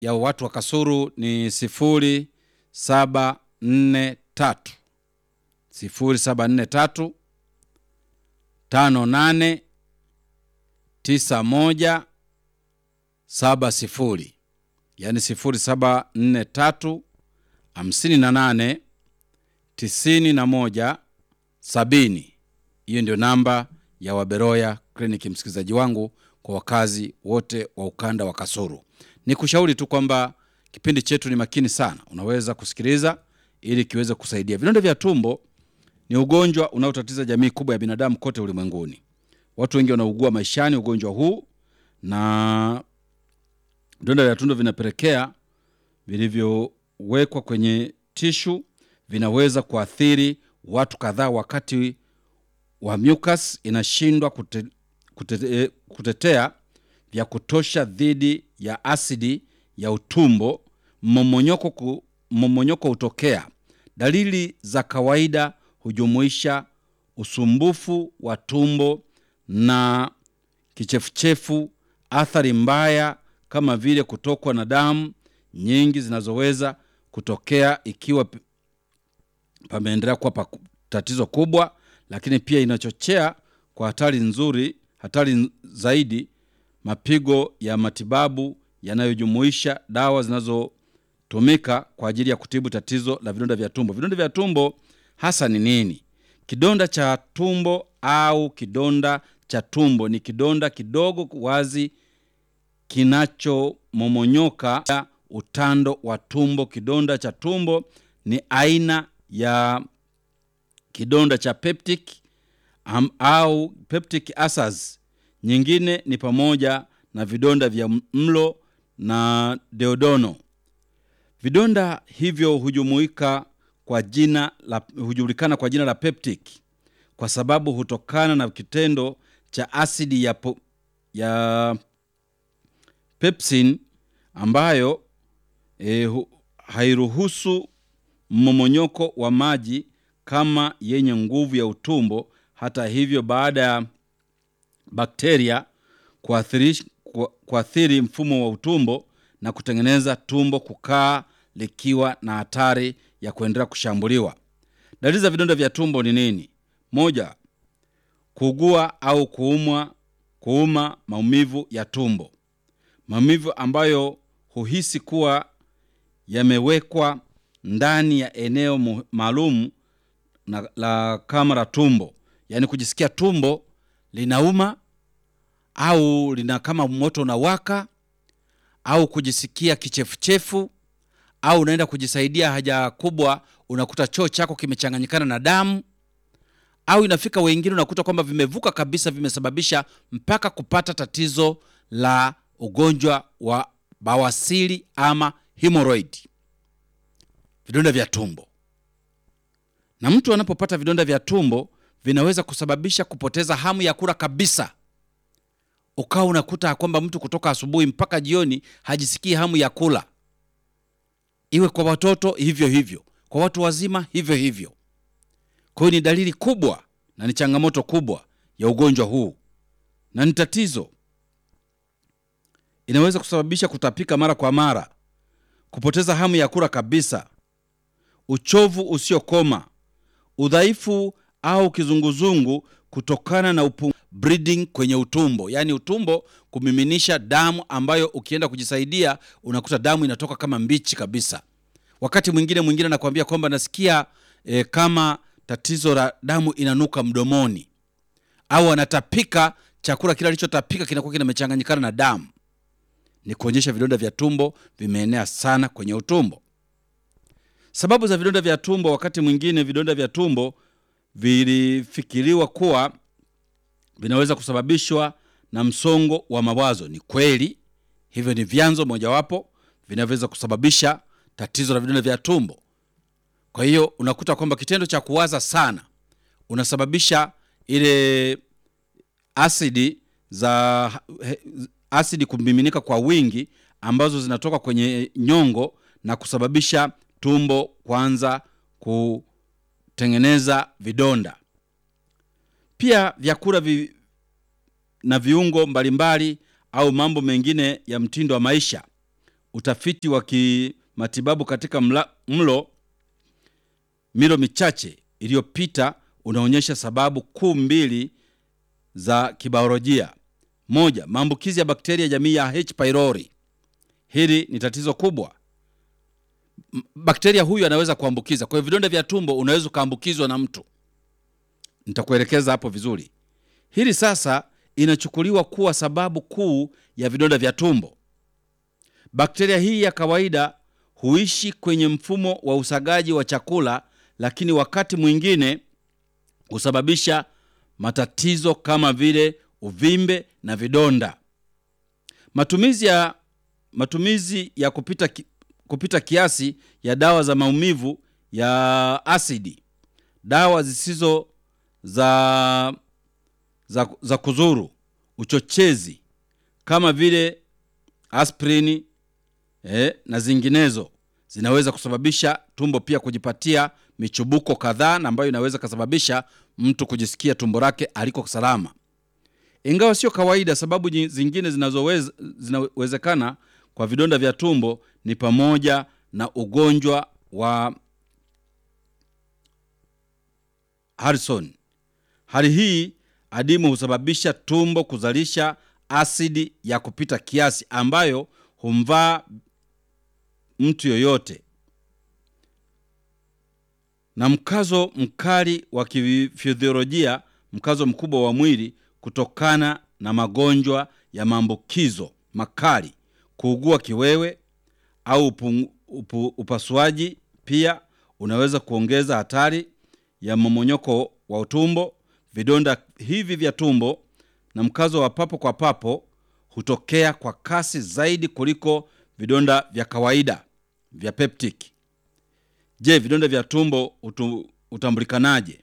ya watu wa Kasulu ni sifuri saba nne tatu sifuri saba nne tatu tano nane tisa moja saba sifuri yaani sifuri saba nne tatu hamsini na nane tisini na moja sabini. Hiyo ndio namba ya Waberoya kliniki, msikilizaji wangu, kwa wakazi wote wa ukanda wa Kasulu. Ni kushauri tu kwamba kipindi chetu ni makini sana, unaweza kusikiliza ili kiweze kusaidia. Vidonda vya tumbo ni ugonjwa unaotatiza jamii kubwa ya binadamu kote ulimwenguni. Watu wengi wanaugua maishani ugonjwa huu, na vidonda vya tumbo vinapelekea vilivyowekwa kwenye tishu vinaweza kuathiri watu kadhaa wakati wa mucus inashindwa kute, kute, kutetea vya kutosha dhidi ya asidi ya utumbo. Mmomonyoko ku, mmomonyoko hutokea. Dalili za kawaida hujumuisha usumbufu wa tumbo na kichefuchefu, athari mbaya kama vile kutokwa na damu nyingi zinazoweza kutokea ikiwa p- pameendelea kuwa pa tatizo kubwa, lakini pia inachochea kwa hatari nzuri, hatari n- zaidi, mapigo ya matibabu yanayojumuisha dawa zinazotumika kwa ajili ya kutibu tatizo la vidonda vya tumbo. Vidonda vya tumbo hasa ni nini? Kidonda cha tumbo au kidonda cha tumbo ni kidonda kidogo wazi kinachomomonyoka ya utando wa tumbo. Kidonda cha tumbo ni aina ya kidonda cha peptic am, au peptic ulcers. Nyingine ni pamoja na vidonda vya mlo na deodono. Vidonda hivyo hujumuika kwa jina la hujulikana kwa jina la peptic kwa sababu hutokana na kitendo cha asidi ya, po, ya pepsin ambayo e, hu, hairuhusu mmomonyoko wa maji kama yenye nguvu ya utumbo. Hata hivyo, baada ya bakteria kuathiri, ku- kuathiri mfumo wa utumbo na kutengeneza tumbo kukaa likiwa na hatari ya kuendelea kushambuliwa. Dalili za vidonda vya tumbo ni nini? Moja, kuugua au kuumwa, kuuma, maumivu ya tumbo, maumivu ambayo huhisi kuwa yamewekwa ndani ya eneo mu- maalum na- la kama la tumbo, yaani kujisikia tumbo linauma au lina kama moto unawaka au kujisikia kichefuchefu au unaenda kujisaidia haja kubwa unakuta choo chako kimechanganyikana na damu au inafika wengine unakuta kwamba vimevuka kabisa vimesababisha mpaka kupata tatizo la ugonjwa wa bawasiri ama hemorrhoid vidonda vya tumbo na mtu anapopata vidonda vya tumbo vinaweza kusababisha kupoteza hamu ya kula kabisa ukawa unakuta kwamba mtu kutoka asubuhi mpaka jioni hajisikii hamu ya kula iwe kwa watoto hivyo hivyo kwa watu wazima hivyo hivyo kwa hiyo ni dalili kubwa na ni changamoto kubwa ya ugonjwa huu na ni tatizo inaweza kusababisha kutapika mara kwa mara kupoteza hamu ya kula kabisa uchovu usiokoma udhaifu au kizunguzungu kutokana na upu bleeding kwenye utumbo yaani utumbo kumiminisha damu ambayo ukienda kujisaidia unakuta damu inatoka kama mbichi kabisa wakati mwingine mwingine anakuambia kwamba nasikia e, kama tatizo la damu inanuka mdomoni au anatapika chakula kile alichotapika kinakuwa kinamechanganyikana na damu ni kuonyesha vidonda vya tumbo vimeenea sana kwenye utumbo sababu za vidonda vya tumbo wakati mwingine vidonda vya tumbo vilifikiriwa kuwa vinaweza kusababishwa na msongo wa mawazo ni kweli hivyo ni vyanzo mojawapo vinavyoweza kusababisha tatizo la vidonda vya tumbo kwa hiyo unakuta kwamba kitendo cha kuwaza sana unasababisha ile asidi za he- asidi kumiminika kwa wingi ambazo zinatoka kwenye nyongo na kusababisha tumbo kuanza kutengeneza vidonda pia vyakula vi, na viungo mbalimbali au mambo mengine ya mtindo wa maisha utafiti wa kimatibabu katika mla, mlo milo michache iliyopita unaonyesha sababu kuu mbili za kibiolojia. Moja, maambukizi ya bakteria jamii ya H pylori. Hili ni tatizo kubwa. M- Bakteria huyu anaweza kuambukiza. Kwa hiyo vidonda vya tumbo unaweza ukaambukizwa na mtu. Nitakuelekeza hapo vizuri. Hili sasa inachukuliwa kuwa sababu kuu ya vidonda vya tumbo. Bakteria hii ya kawaida huishi kwenye mfumo wa usagaji wa chakula, lakini wakati mwingine husababisha matatizo kama vile uvimbe na vidonda. Matumizi ya, matumizi ya kupita, ki, kupita kiasi ya dawa za maumivu ya asidi, dawa zisizo za, za, za kuzuru, uchochezi kama vile aspirini eh, na zinginezo zinaweza kusababisha tumbo pia kujipatia michubuko kadhaa na ambayo inaweza kusababisha mtu kujisikia tumbo lake aliko salama. Ingawa sio kawaida, sababu nyi- zingine zinazoweza zinawezekana kwa vidonda vya tumbo ni pamoja na ugonjwa wa Harrison. Hali hii adimu husababisha tumbo kuzalisha asidi ya kupita kiasi ambayo humvaa mtu yoyote, na mkazo mkali wa kifiziolojia, mkazo mkubwa wa mwili kutokana na magonjwa ya maambukizo makali, kuugua kiwewe au upu, upu, upasuaji pia unaweza kuongeza hatari ya mmomonyoko wa utumbo. Vidonda hivi vya tumbo na mkazo wa papo kwa papo hutokea kwa kasi zaidi kuliko vidonda vya kawaida vya peptic. Je, vidonda vya tumbo hutu- hutambulikanaje?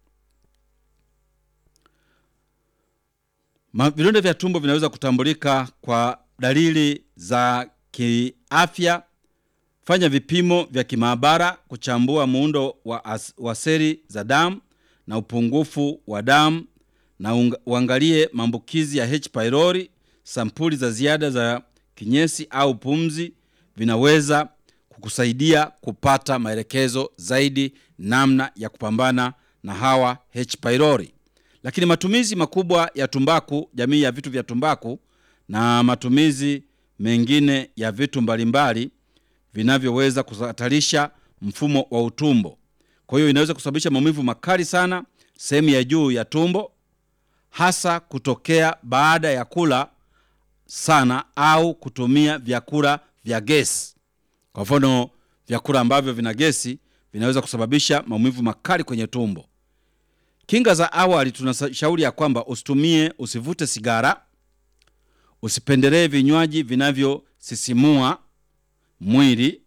Ma- Vidonda vya tumbo vinaweza kutambulika kwa dalili za kiafya. Fanya vipimo vya kimaabara kuchambua muundo wa, as, wa seli za damu na upungufu wa damu na unga- uangalie maambukizi ya H pylori. Sampuli za ziada za kinyesi au pumzi vinaweza kukusaidia kupata maelekezo zaidi namna ya kupambana na hawa H pylori. Lakini matumizi makubwa ya tumbaku, jamii ya vitu vya tumbaku na matumizi mengine ya vitu mbalimbali vinavyoweza kuhatarisha mfumo wa utumbo. Kwa hiyo inaweza kusababisha maumivu makali sana sehemu ya juu ya tumbo, hasa kutokea baada ya kula sana au kutumia vyakula vya gesi. Kwa mfano, vyakula ambavyo vina gesi vinaweza kusababisha maumivu makali kwenye tumbo. Kinga za awali, tunashauri ya kwamba usitumie, usivute sigara, usipendelee vinywaji vinavyosisimua mwili,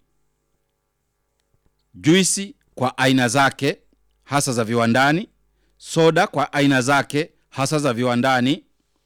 juisi kwa aina zake hasa za viwandani, soda kwa aina zake hasa za viwandani,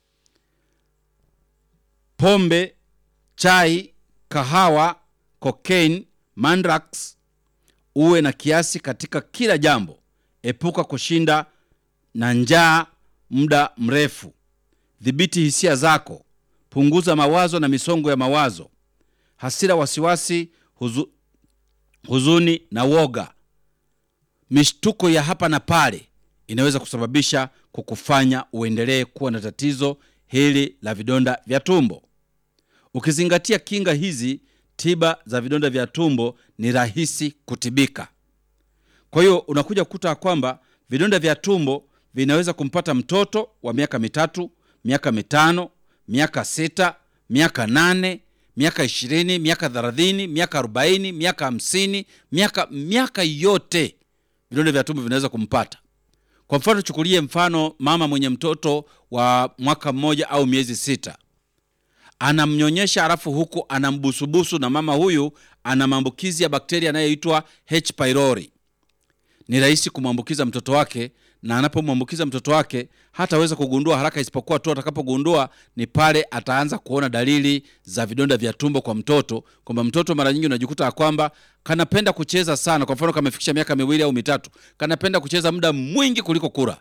pombe, chai, kahawa, cocaine, mandrax. Uwe na kiasi katika kila jambo. Epuka kushinda na njaa muda mrefu. Dhibiti hisia zako. Punguza mawazo na misongo ya mawazo, hasira, wasiwasi, huzu, huzuni na woga. Mishtuko ya hapa na pale inaweza kusababisha kukufanya uendelee kuwa na tatizo hili la vidonda vya tumbo. Ukizingatia kinga hizi, tiba za vidonda vya tumbo ni rahisi kutibika. Kwa hiyo unakuja kukuta kwamba vidonda vya tumbo vinaweza kumpata mtoto wa miaka mitatu, miaka mitano, miaka sita, miaka nane, miaka ishirini, miaka thelathini, miaka arobaini, miaka hamsini, miaka miaka yote vidonda vya tumbo vinaweza kumpata. Kwa mfano, chukulie mfano mama mwenye mtoto wa mwaka mmoja au miezi sita anamnyonyesha alafu huku anambusubusu, na mama huyu ana maambukizi ya bakteria anayoitwa H pylori. Ni rahisi kumwambukiza mtoto wake, na anapomwambukiza mtoto wake hataweza kugundua haraka, isipokuwa tu atakapogundua ni pale ataanza kuona dalili za vidonda vya tumbo kwa mtoto, kwamba mtoto mara nyingi unajikuta ya kwamba kanapenda kucheza sana. Kwa mfano, kamefikisha miaka miwili au mitatu, kanapenda kucheza muda mwingi kuliko kula.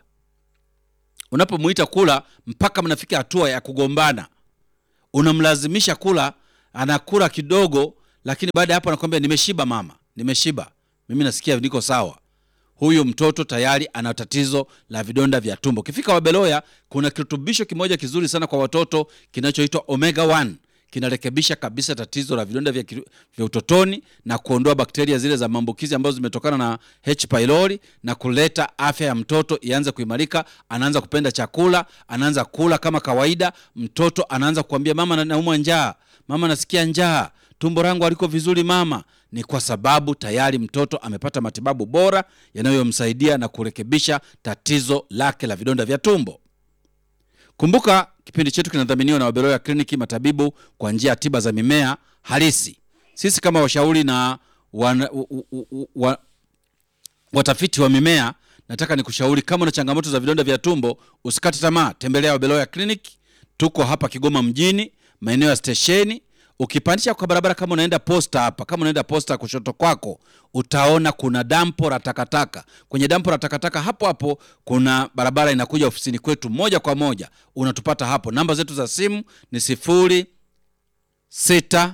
Unapomuita kula mpaka mnafika hatua ya kugombana unamlazimisha kula anakula kidogo, lakini baada ya hapo anakwambia nimeshiba mama, nimeshiba, mimi nasikia niko sawa. Huyu mtoto tayari ana tatizo la vidonda vya tumbo. Ukifika Wabeloya, kuna kirutubisho kimoja kizuri sana kwa watoto kinachoitwa omega 1 kinarekebisha kabisa tatizo la vidonda vya, kiru- vya utotoni na kuondoa bakteria zile za maambukizi ambazo zimetokana na H pylori na kuleta afya ya mtoto ianze kuimarika. Anaanza kupenda chakula, anaanza kula kama kawaida. Mtoto anaanza kuambia mama, na- naumwa njaa, mama, nasikia njaa, tumbo langu haliko vizuri mama. Ni kwa sababu tayari mtoto amepata matibabu bora yanayomsaidia na kurekebisha tatizo lake la vidonda vya tumbo. Kumbuka kipindi chetu kinadhaminiwa na Wabeloya Kliniki, matabibu kwa njia ya tiba za mimea halisi. Sisi kama washauri na wana, u, u, u, wa, watafiti wa mimea, nataka nikushauri kama una changamoto za vidonda vya tumbo, usikate tamaa, tembelea Wabeloya Kliniki. Tuko hapa Kigoma mjini, maeneo ya stesheni. Ukipandisha kwa barabara, kama unaenda posta hapa, kama unaenda posta kushoto kwako, utaona kuna dampo la takataka. Kwenye dampo la takataka hapo hapo kuna barabara inakuja ofisini kwetu moja kwa moja, unatupata hapo. Namba zetu za simu ni sifuri sita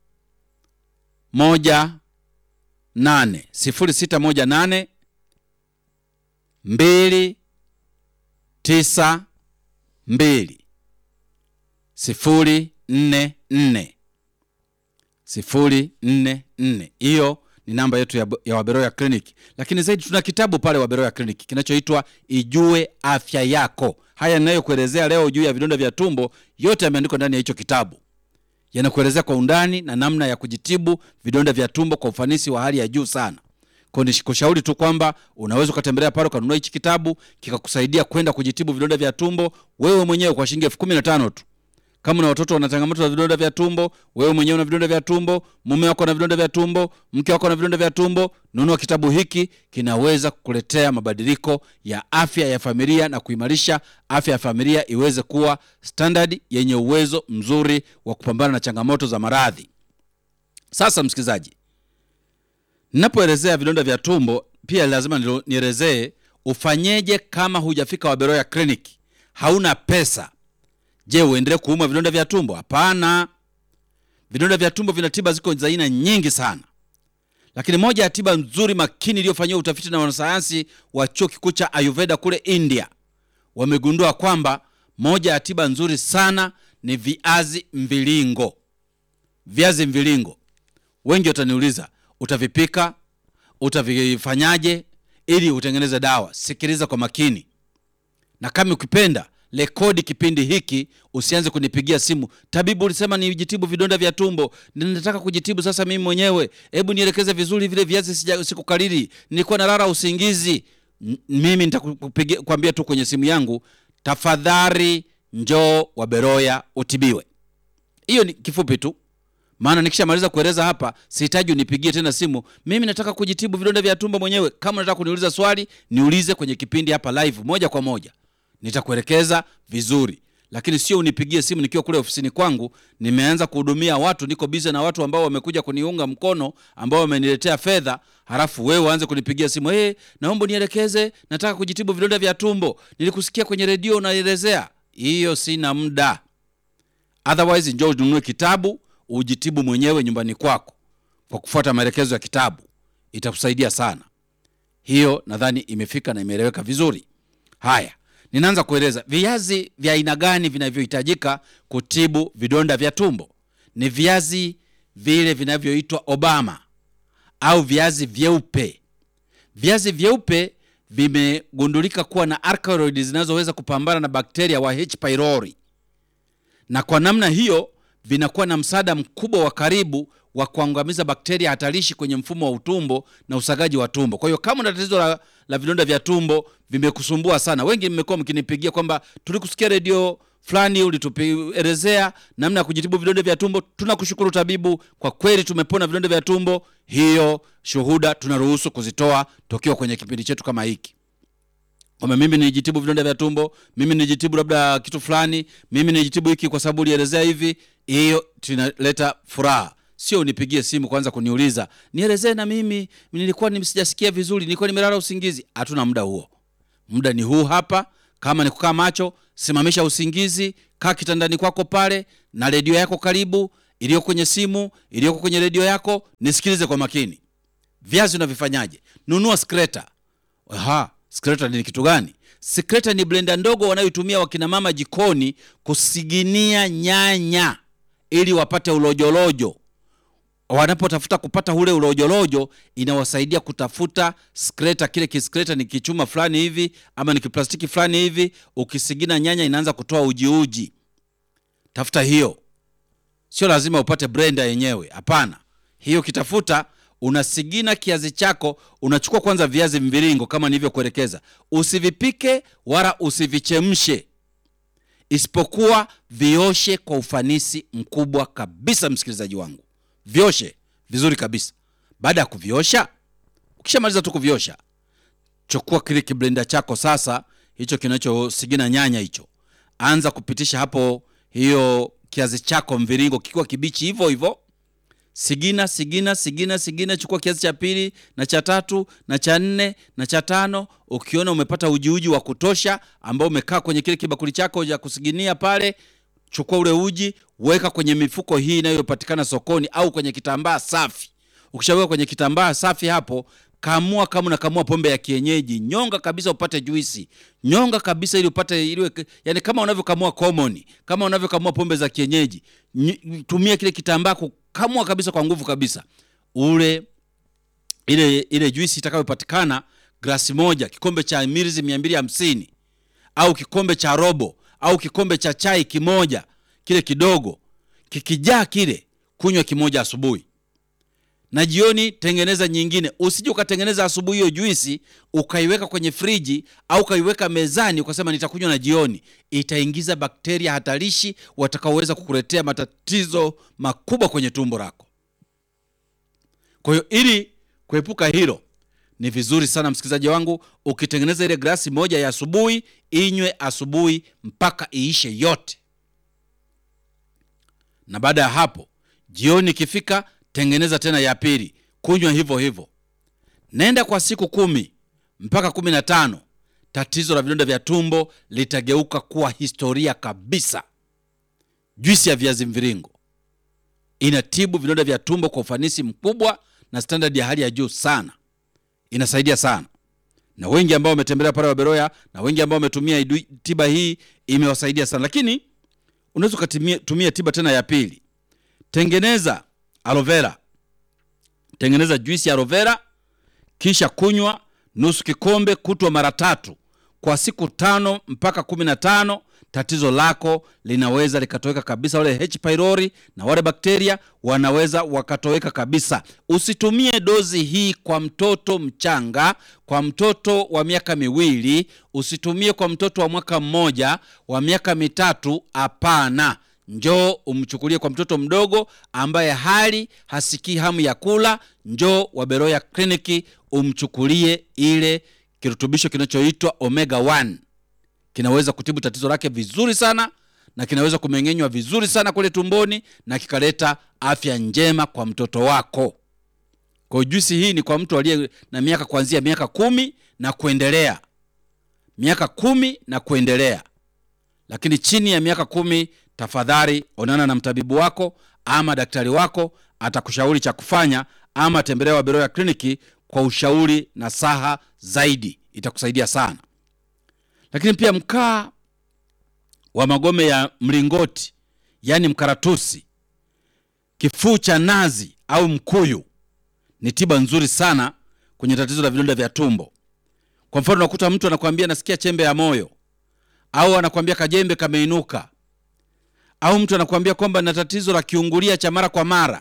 moja nane sifuri sita moja nane mbili tisa mbili sifuri nne nne sifuri nne nne. Hiyo ni namba yetu ya, ya Waberoya Clinic, lakini zaidi tuna kitabu pale Waberoya Clinic kinachoitwa Ijue Afya Yako. Haya ninayokuelezea leo juu ya vidonda vya tumbo, yote yameandikwa ndani ya hicho kitabu yanakuelezea kwa undani na namna ya kujitibu vidonda vya tumbo kwa ufanisi wa hali ya juu sana. Kwa hiyo nikushauri tu kwamba unaweza ukatembelea pale ukanunua hichi kitabu kikakusaidia kwenda kujitibu vidonda vya tumbo wewe mwenyewe kwa shilingi elfu kumi na tano tu. Kama una watoto wana changamoto za vidonda vya tumbo, wewe mwenyewe una vidonda vya tumbo, mume wako ana vidonda vya tumbo, mke wako ana vidonda vya tumbo, nunua kitabu hiki, kinaweza kukuletea mabadiliko ya afya ya familia na kuimarisha afya ya familia iweze kuwa standard yenye uwezo mzuri wa kupambana na changamoto za maradhi. Sasa msikilizaji, ninapoelezea vidonda vya tumbo pia lazima nilo- nielezee ufanyeje kama hujafika Waberoya Clinic, hauna pesa. Je, uendelee kuumwa vidonda vya tumbo? Hapana. Vidonda vya tumbo vina tiba, ziko za aina nyingi sana, lakini moja ya tiba nzuri makini iliyofanyiwa utafiti na wanasayansi wa chuo kikuu cha Ayurveda kule India, wamegundua kwamba moja ya tiba nzuri sana ni viazi mviringo. Viazi mviringo, wengi wataniuliza utavipika, utavifanyaje ili utengeneze dawa? Sikiliza kwa makini, na kama ukipenda rekodi kipindi hiki, usianze kunipigia simu, tabibu, ulisema nijitibu vidonda vya tumbo, ninataka kujitibu sasa mimi mwenyewe, hebu nielekeze vizuri vile viazi, sija sikukariri, nilikuwa nalala usingizi. N- Mimi nitakupigia kwambia tu kwenye simu yangu, tafadhali njoo Waberoya utibiwe. Hiyo ni kifupi tu, maana nikishamaliza kueleza hapa sihitaji unipigie tena simu. Mimi nataka kujitibu vidonda vya tumbo mwenyewe. Kama unataka kuniuliza swali, niulize kwenye kipindi hapa live, moja kwa moja, nitakuelekeza vizuri, lakini sio unipigie simu nikiwa kule ofisini kwangu. Nimeanza kuhudumia watu, niko bize na watu ambao wamekuja kuniunga mkono, ambao wameniletea fedha, halafu wewe uanze kunipigia simu, hey, naomba nielekeze, nataka kujitibu vidonda vya tumbo, nilikusikia kwenye redio unaelezea. Hiyo sina muda. Otherwise njoo ununue kitabu ujitibu mwenyewe nyumbani kwako kwa kufuata maelekezo ya kitabu, itakusaidia sana. Hiyo nadhani imefika na imeeleweka vizuri. Haya, ninaanza kueleza viazi vya aina gani vinavyohitajika kutibu vidonda vya tumbo. Ni viazi vile vinavyoitwa Obama au viazi vyeupe. Viazi vyeupe vimegundulika kuwa na alkaloidi zinazoweza kupambana na bakteria wa H pylori na kwa namna hiyo vinakuwa na msaada mkubwa wa karibu wa kuangamiza bakteria hatarishi kwenye mfumo wa utumbo na usagaji wa tumbo. Kwa hiyo kama una tatizo la, la vidonda vya tumbo vimekusumbua sana, wengi mmekuwa mkinipigia kwamba tulikusikia redio fulani ulituelezea namna ya kujitibu vidonda vya tumbo. Tunakushukuru tabibu, kwa kweli tumepona vidonda vya tumbo. Hiyo shuhuda tunaruhusu kuzitoa tokiwa kwenye kipindi chetu kama hiki kwamba mimi nijitibu vidonda vya tumbo, mimi nijitibu labda kitu fulani, mimi nijitibu hiki kwa sababu ulielezea hivi. Hiyo tunaleta furaha, sio unipigie simu kwanza kuniuliza nielezee na mimi nilikuwa ni- sijasikia vizuri, nilikuwa nimelala usingizi. Hatuna muda huo, muda ni huu hapa. Kama ni kukaa macho, simamisha usingizi, kaa kitandani kwako pale na redio yako karibu, iliyoko kwenye simu, iliyoko kwenye redio yako, nisikilize kwa makini. Viazi unavifanyaje? Nunua skreta. Aha, skreta ni kitu gani? Skreta ni blenda ndogo wanayotumia wakina mama jikoni kusiginia nyanya ili wapate ulojolojo. Wanapotafuta kupata ule ulojolojo, inawasaidia kutafuta skreta. Kile kiskreta ni kichuma fulani hivi ama ni kiplastiki fulani hivi, ukisigina nyanya inaanza kutoa ujiuji. Tafuta hiyo, sio lazima upate blenda yenyewe, hapana. Hiyo kitafuta unasigina kiazi chako, unachukua kwanza viazi mviringo kama nilivyokuelekeza. Usivipike wala usivichemshe, isipokuwa vioshe kwa ufanisi mkubwa kabisa. Msikilizaji wangu, vioshe vizuri kabisa. Baada ya kuviosha, ukishamaliza tu kuviosha, chukua kile kiblenda chako sasa, hicho kinachosigina nyanya hicho, anza kupitisha hapo hiyo kiazi chako mviringo kikiwa kibichi hivyo hivyo sigina sigina sigina sigina. Chukua kiazi cha pili na cha tatu na cha nne na cha tano. Ukiona umepata ujiuji wa kutosha ambao umekaa kwenye kile kibakuli chako cha kusiginia pale, chukua ule uji, weka kwenye mifuko hii inayopatikana sokoni au kwenye kitambaa safi. Ukishaweka kwenye kitambaa safi hapo, kamua kama unakamua pombe ya kienyeji, nyonga kabisa upate juisi, nyonga kabisa ili upate ile, yani kama unavyokamua common, kama unavyokamua pombe za kienyeji, tumia kile kitambaa kukamua kabisa kwa nguvu kabisa, ule ile ile juisi itakayopatikana, glasi moja, kikombe cha milizi mia mbili hamsini au kikombe cha robo au kikombe cha chai kimoja, kile kidogo kikijaa kile, kunywa kimoja asubuhi na jioni tengeneza nyingine. Usije ukatengeneza asubuhi hiyo juisi ukaiweka kwenye friji au ukaiweka mezani ukasema nitakunywa na jioni. Itaingiza bakteria hatarishi watakaoweza kukuletea matatizo makubwa kwenye tumbo lako. Kwa hiyo ili kuepuka hilo, ni vizuri sana msikilizaji wangu, ukitengeneza ile glasi moja ya asubuhi, inywe asubuhi mpaka iishe yote, na baada ya hapo jioni ikifika tengeneza tena ya pili, kunywa hivyo hivyo. Nenda kwa siku kumi mpaka kumi na tano tatizo la vidonda vya tumbo litageuka kuwa historia kabisa. Juisi ya viazi mviringo inatibu vidonda vya tumbo kwa ufanisi mkubwa na standard ya hali ya juu sana, inasaidia sana, na wengi ambao wametembelea pale Waberoya na wengi ambao wametumia tiba hii imewasaidia sana. Lakini unaweza ukatumia tiba tena ya pili, tengeneza aloe vera, tengeneza juisi ya aloe vera, kisha kunywa nusu kikombe kutwa mara tatu kwa siku tano mpaka kumi na tano. Tatizo lako linaweza likatoweka kabisa. Wale H pylori na wale bakteria wanaweza wakatoweka kabisa. Usitumie dozi hii kwa mtoto mchanga, kwa mtoto wa miaka miwili, usitumie kwa mtoto wa mwaka mmoja, wa miaka mitatu. Hapana. Njoo umchukulie kwa mtoto mdogo ambaye hali hasikii hamu ya kula. Njoo Waberoya kliniki umchukulie ile kirutubisho kinachoitwa omega 1 kinaweza kutibu tatizo lake vizuri sana na kinaweza kumeng'enywa vizuri sana kule tumboni na kikaleta afya njema kwa mtoto wako. Kwa juisi hii ni kwa mtu aliye na miaka kuanzia miaka kumi na kuendelea, miaka kumi na kuendelea, lakini chini ya miaka kumi tafadhali onana na mtabibu wako ama daktari wako, atakushauri cha kufanya, ama tembelea Waberoya kliniki kwa ushauri na saha zaidi, itakusaidia sana. Lakini pia mkaa wa magome ya mlingoti, yaani mkaratusi, kifuu cha nazi au mkuyu ni tiba nzuri sana kwenye tatizo la vidonda vya tumbo. Kwa mfano, unakuta mtu anakuambia nasikia chembe ya moyo, au anakuambia kajembe kameinuka au mtu anakuambia kwamba na tatizo la kiungulia cha mara kwa mara,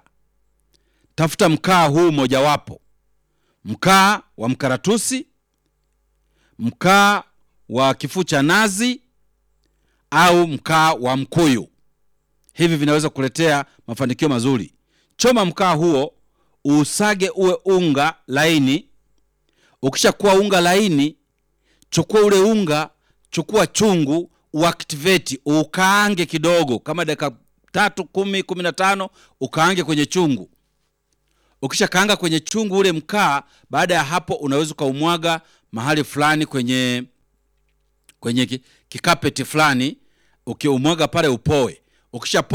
tafuta mkaa huu mojawapo: mkaa wa mkaratusi, mkaa wa kifuu cha nazi au mkaa wa mkuyu. Hivi vinaweza kuletea mafanikio mazuri. Choma mkaa huo, usage uwe unga laini. Ukishakuwa unga laini, chukua ule unga, chukua chungu uactivate ukaange kidogo, kama dakika tatu, kumi, kumi na tano, ukaange kwenye chungu. Ukisha kaanga kwenye chungu ule mkaa, baada ya hapo unaweza ukaumwaga mahali fulani kwenye kwenye kikapeti fulani, ukiumwaga pale upoe. Ukishapoa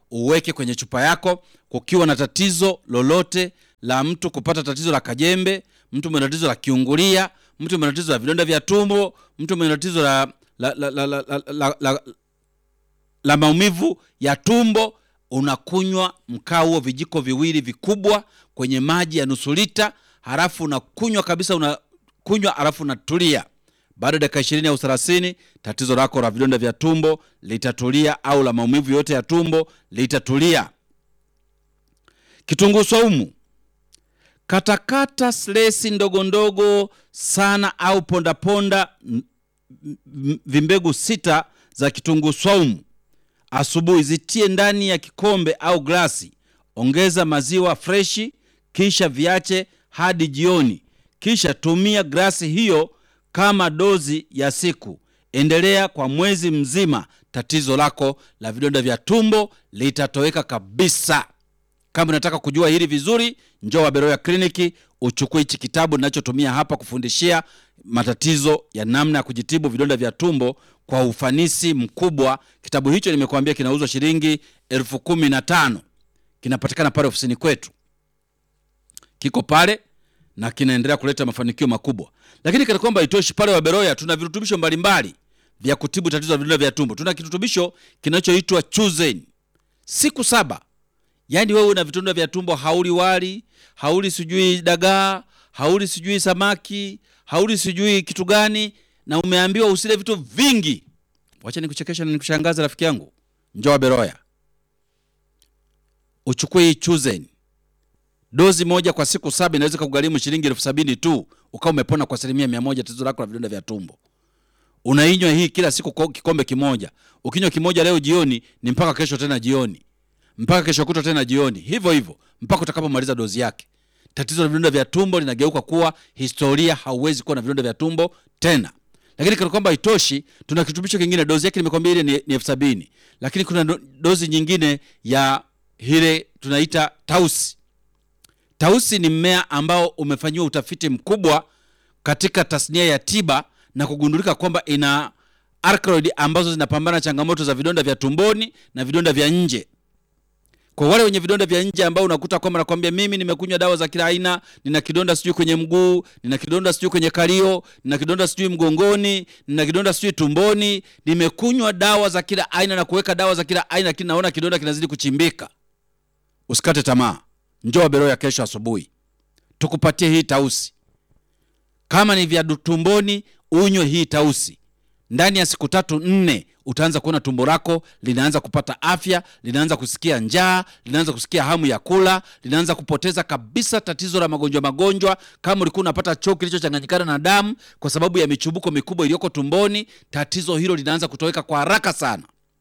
uweke kwenye chupa yako. Kukiwa na tatizo lolote la mtu kupata tatizo la kajembe, mtu mwenye tatizo la kiungulia, mtu mwenye tatizo la vidonda vya tumbo, mtu mwenye tatizo la, la, la, la, la, la, la, la, la maumivu ya tumbo, unakunywa mkaa huo vijiko viwili vikubwa kwenye maji ya nusu lita, halafu unakunywa kabisa, unakunywa halafu unatulia. Baada ya dakika ishirini au thelathini tatizo lako la vidonda vya tumbo litatulia, au la maumivu yote ya tumbo litatulia. Kitunguu saumu, katakata slesi ndogo ndogo sana au pondaponda ponda, vimbegu sita za kitunguu saumu asubuhi, zitie ndani ya kikombe au glasi. Ongeza maziwa freshi, kisha viache hadi jioni, kisha tumia glasi hiyo kama dozi ya siku. Endelea kwa mwezi mzima, tatizo lako la vidonda vya tumbo litatoweka kabisa. Kama unataka kujua hili vizuri, njoo Waberoya Kliniki uchukue hichi kitabu ninachotumia hapa kufundishia matatizo ya namna ya kujitibu vidonda vya tumbo kwa ufanisi mkubwa. Kitabu hicho nimekuambia kinauzwa shilingi elfu kumi na tano. Kinapatikana pale ofisini kwetu, kiko pale na kinaendelea kuleta mafanikio makubwa. Lakini kana kwamba itoshi, pale Waberoya tuna virutubisho mbalimbali vya kutibu tatizo la vidonda vya tumbo. Tuna kirutubisho kinachoitwa Chuzen siku saba Yaani wewe una vidonda vya tumbo, hauli wali, hauli sijui dagaa, hauli sijui samaki, hauli sijui kitu gani, na umeambiwa usile vitu vingi. Wacha nikuchekesha na nikushangaza, rafiki yangu, njoo Beroya uchukue hii Chuzen. Dozi moja kwa siku saba inaweza kugharimu shilingi elfu sabini tu, ukawa umepona kwa asilimia mia moja tatizo lako la vidonda vya tumbo. Unainywa hii kila siku kikombe kimoja. Ukinywa kimoja leo jioni, ni mpaka kesho tena jioni mpaka kesho kutwa tena jioni, hivyo hivyo mpaka utakapomaliza dozi yake. Tatizo la vidonda vya tumbo linageuka kuwa historia, hauwezi kuwa na vidonda vya tumbo tena. Lakini kana kwamba haitoshi, tuna kirutubisho kingine, dozi yake nimekwambia ile ni, ni elfu sabini lakini kuna do, dozi nyingine ya ile tunaita tausi. Tausi ni mmea ambao umefanyiwa utafiti mkubwa katika tasnia ya tiba na kugundulika kwamba ina alkaloidi ambazo zinapambana changamoto za vidonda vya tumboni na vidonda vya nje kwa wale wenye vidonda vya nje ambao unakuta kwamba nakwambia, mimi nimekunywa dawa za kila aina, nina kidonda sijui kwenye mguu, nina kidonda sijui kwenye kalio, nina kidonda sijui mgongoni, nina kidonda sijui tumboni, nimekunywa dawa za kila aina na kuweka dawa za kila aina, lakini naona kidonda kinazidi kuchimbika. Usikate tamaa, njoo Beroya kesho asubuhi tukupatie hii tausi. Kama ni vya tumboni, unywe hii tausi ndani ya siku tatu nne utaanza kuona tumbo lako linaanza kupata afya, linaanza kusikia njaa, linaanza kusikia hamu ya kula, linaanza kupoteza kabisa tatizo la magonjwa magonjwa. Kama ulikuwa unapata choo kilichochanganyikana na damu kwa sababu ya michubuko mikubwa iliyoko tumboni, tatizo hilo linaanza kutoweka kwa haraka sana.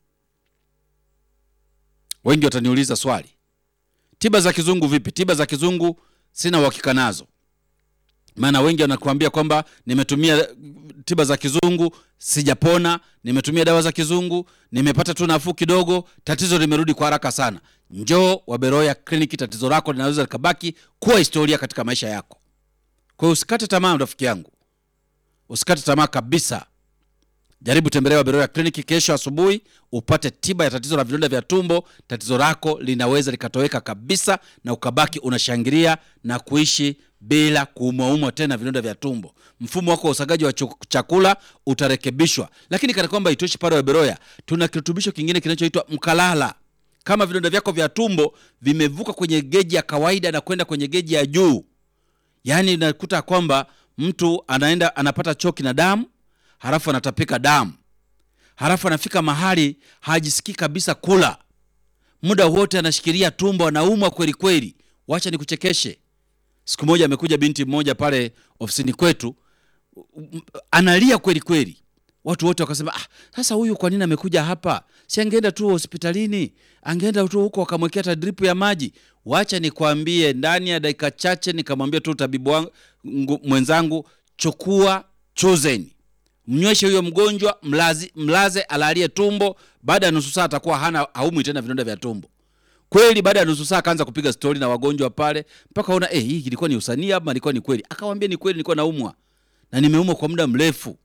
Wengi wataniuliza swali, tiba za kizungu vipi? Tiba za kizungu sina uhakika nazo maana wengi wanakuambia kwamba nimetumia tiba za kizungu sijapona, nimetumia dawa za kizungu nimepata tu nafuu kidogo, tatizo limerudi kwa haraka sana. Njoo Waberoya Kliniki, tatizo lako linaweza likabaki kuwa historia katika maisha yako. Kwa hiyo usikate tamaa, rafiki yangu, usikate tamaa kabisa. Jaribu tembelea Waberoya Kliniki kesho asubuhi upate tiba ya tatizo la vidonda vya tumbo. Tatizo lako linaweza likatoweka kabisa na ukabaki unashangilia na kuishi bila kuumwaumwa tena vidonda vya tumbo. Mfumo wako wa usagaji wa chakula utarekebishwa. Lakini kana kwamba itoshi, pale Waberoya tuna kirutubisho kingine kinachoitwa mkalala. Kama vidonda vyako vya tumbo vimevuka kwenye geji ya kawaida na kwenda kwenye geji ya juu, yaani nakuta kwamba mtu anaenda anapata choki na damu halafu anatapika damu, halafu anafika mahali hajisikii kabisa kula, muda wote anashikilia tumbo, anaumwa kweli kweli. Wacha nikuchekeshe. Siku moja amekuja binti mmoja pale ofisini kwetu, analia kweli kweli. Watu wote wakasema, ah, sasa huyu kwa nini amekuja hapa? Si angeenda tu hospitalini, angeenda tu huko wakamwekea hata dripu ya maji. Wacha nikwambie, ndani ya dakika chache nikamwambia tu tabibu wangu mwenzangu, chukua Chuzen mnyweshe huyo mgonjwa, mlazi, mlaze alalie tumbo. Baada ya nusu saa atakuwa hana haumwi tena vidonda vya tumbo. Kweli baada ya nusu saa akaanza kupiga stori na wagonjwa pale, mpaka ona eh, hii ilikuwa ni usanii ama ilikuwa ni kweli? Akamwambia ni kweli, nilikuwa naumwa na nimeumwa kwa muda mrefu,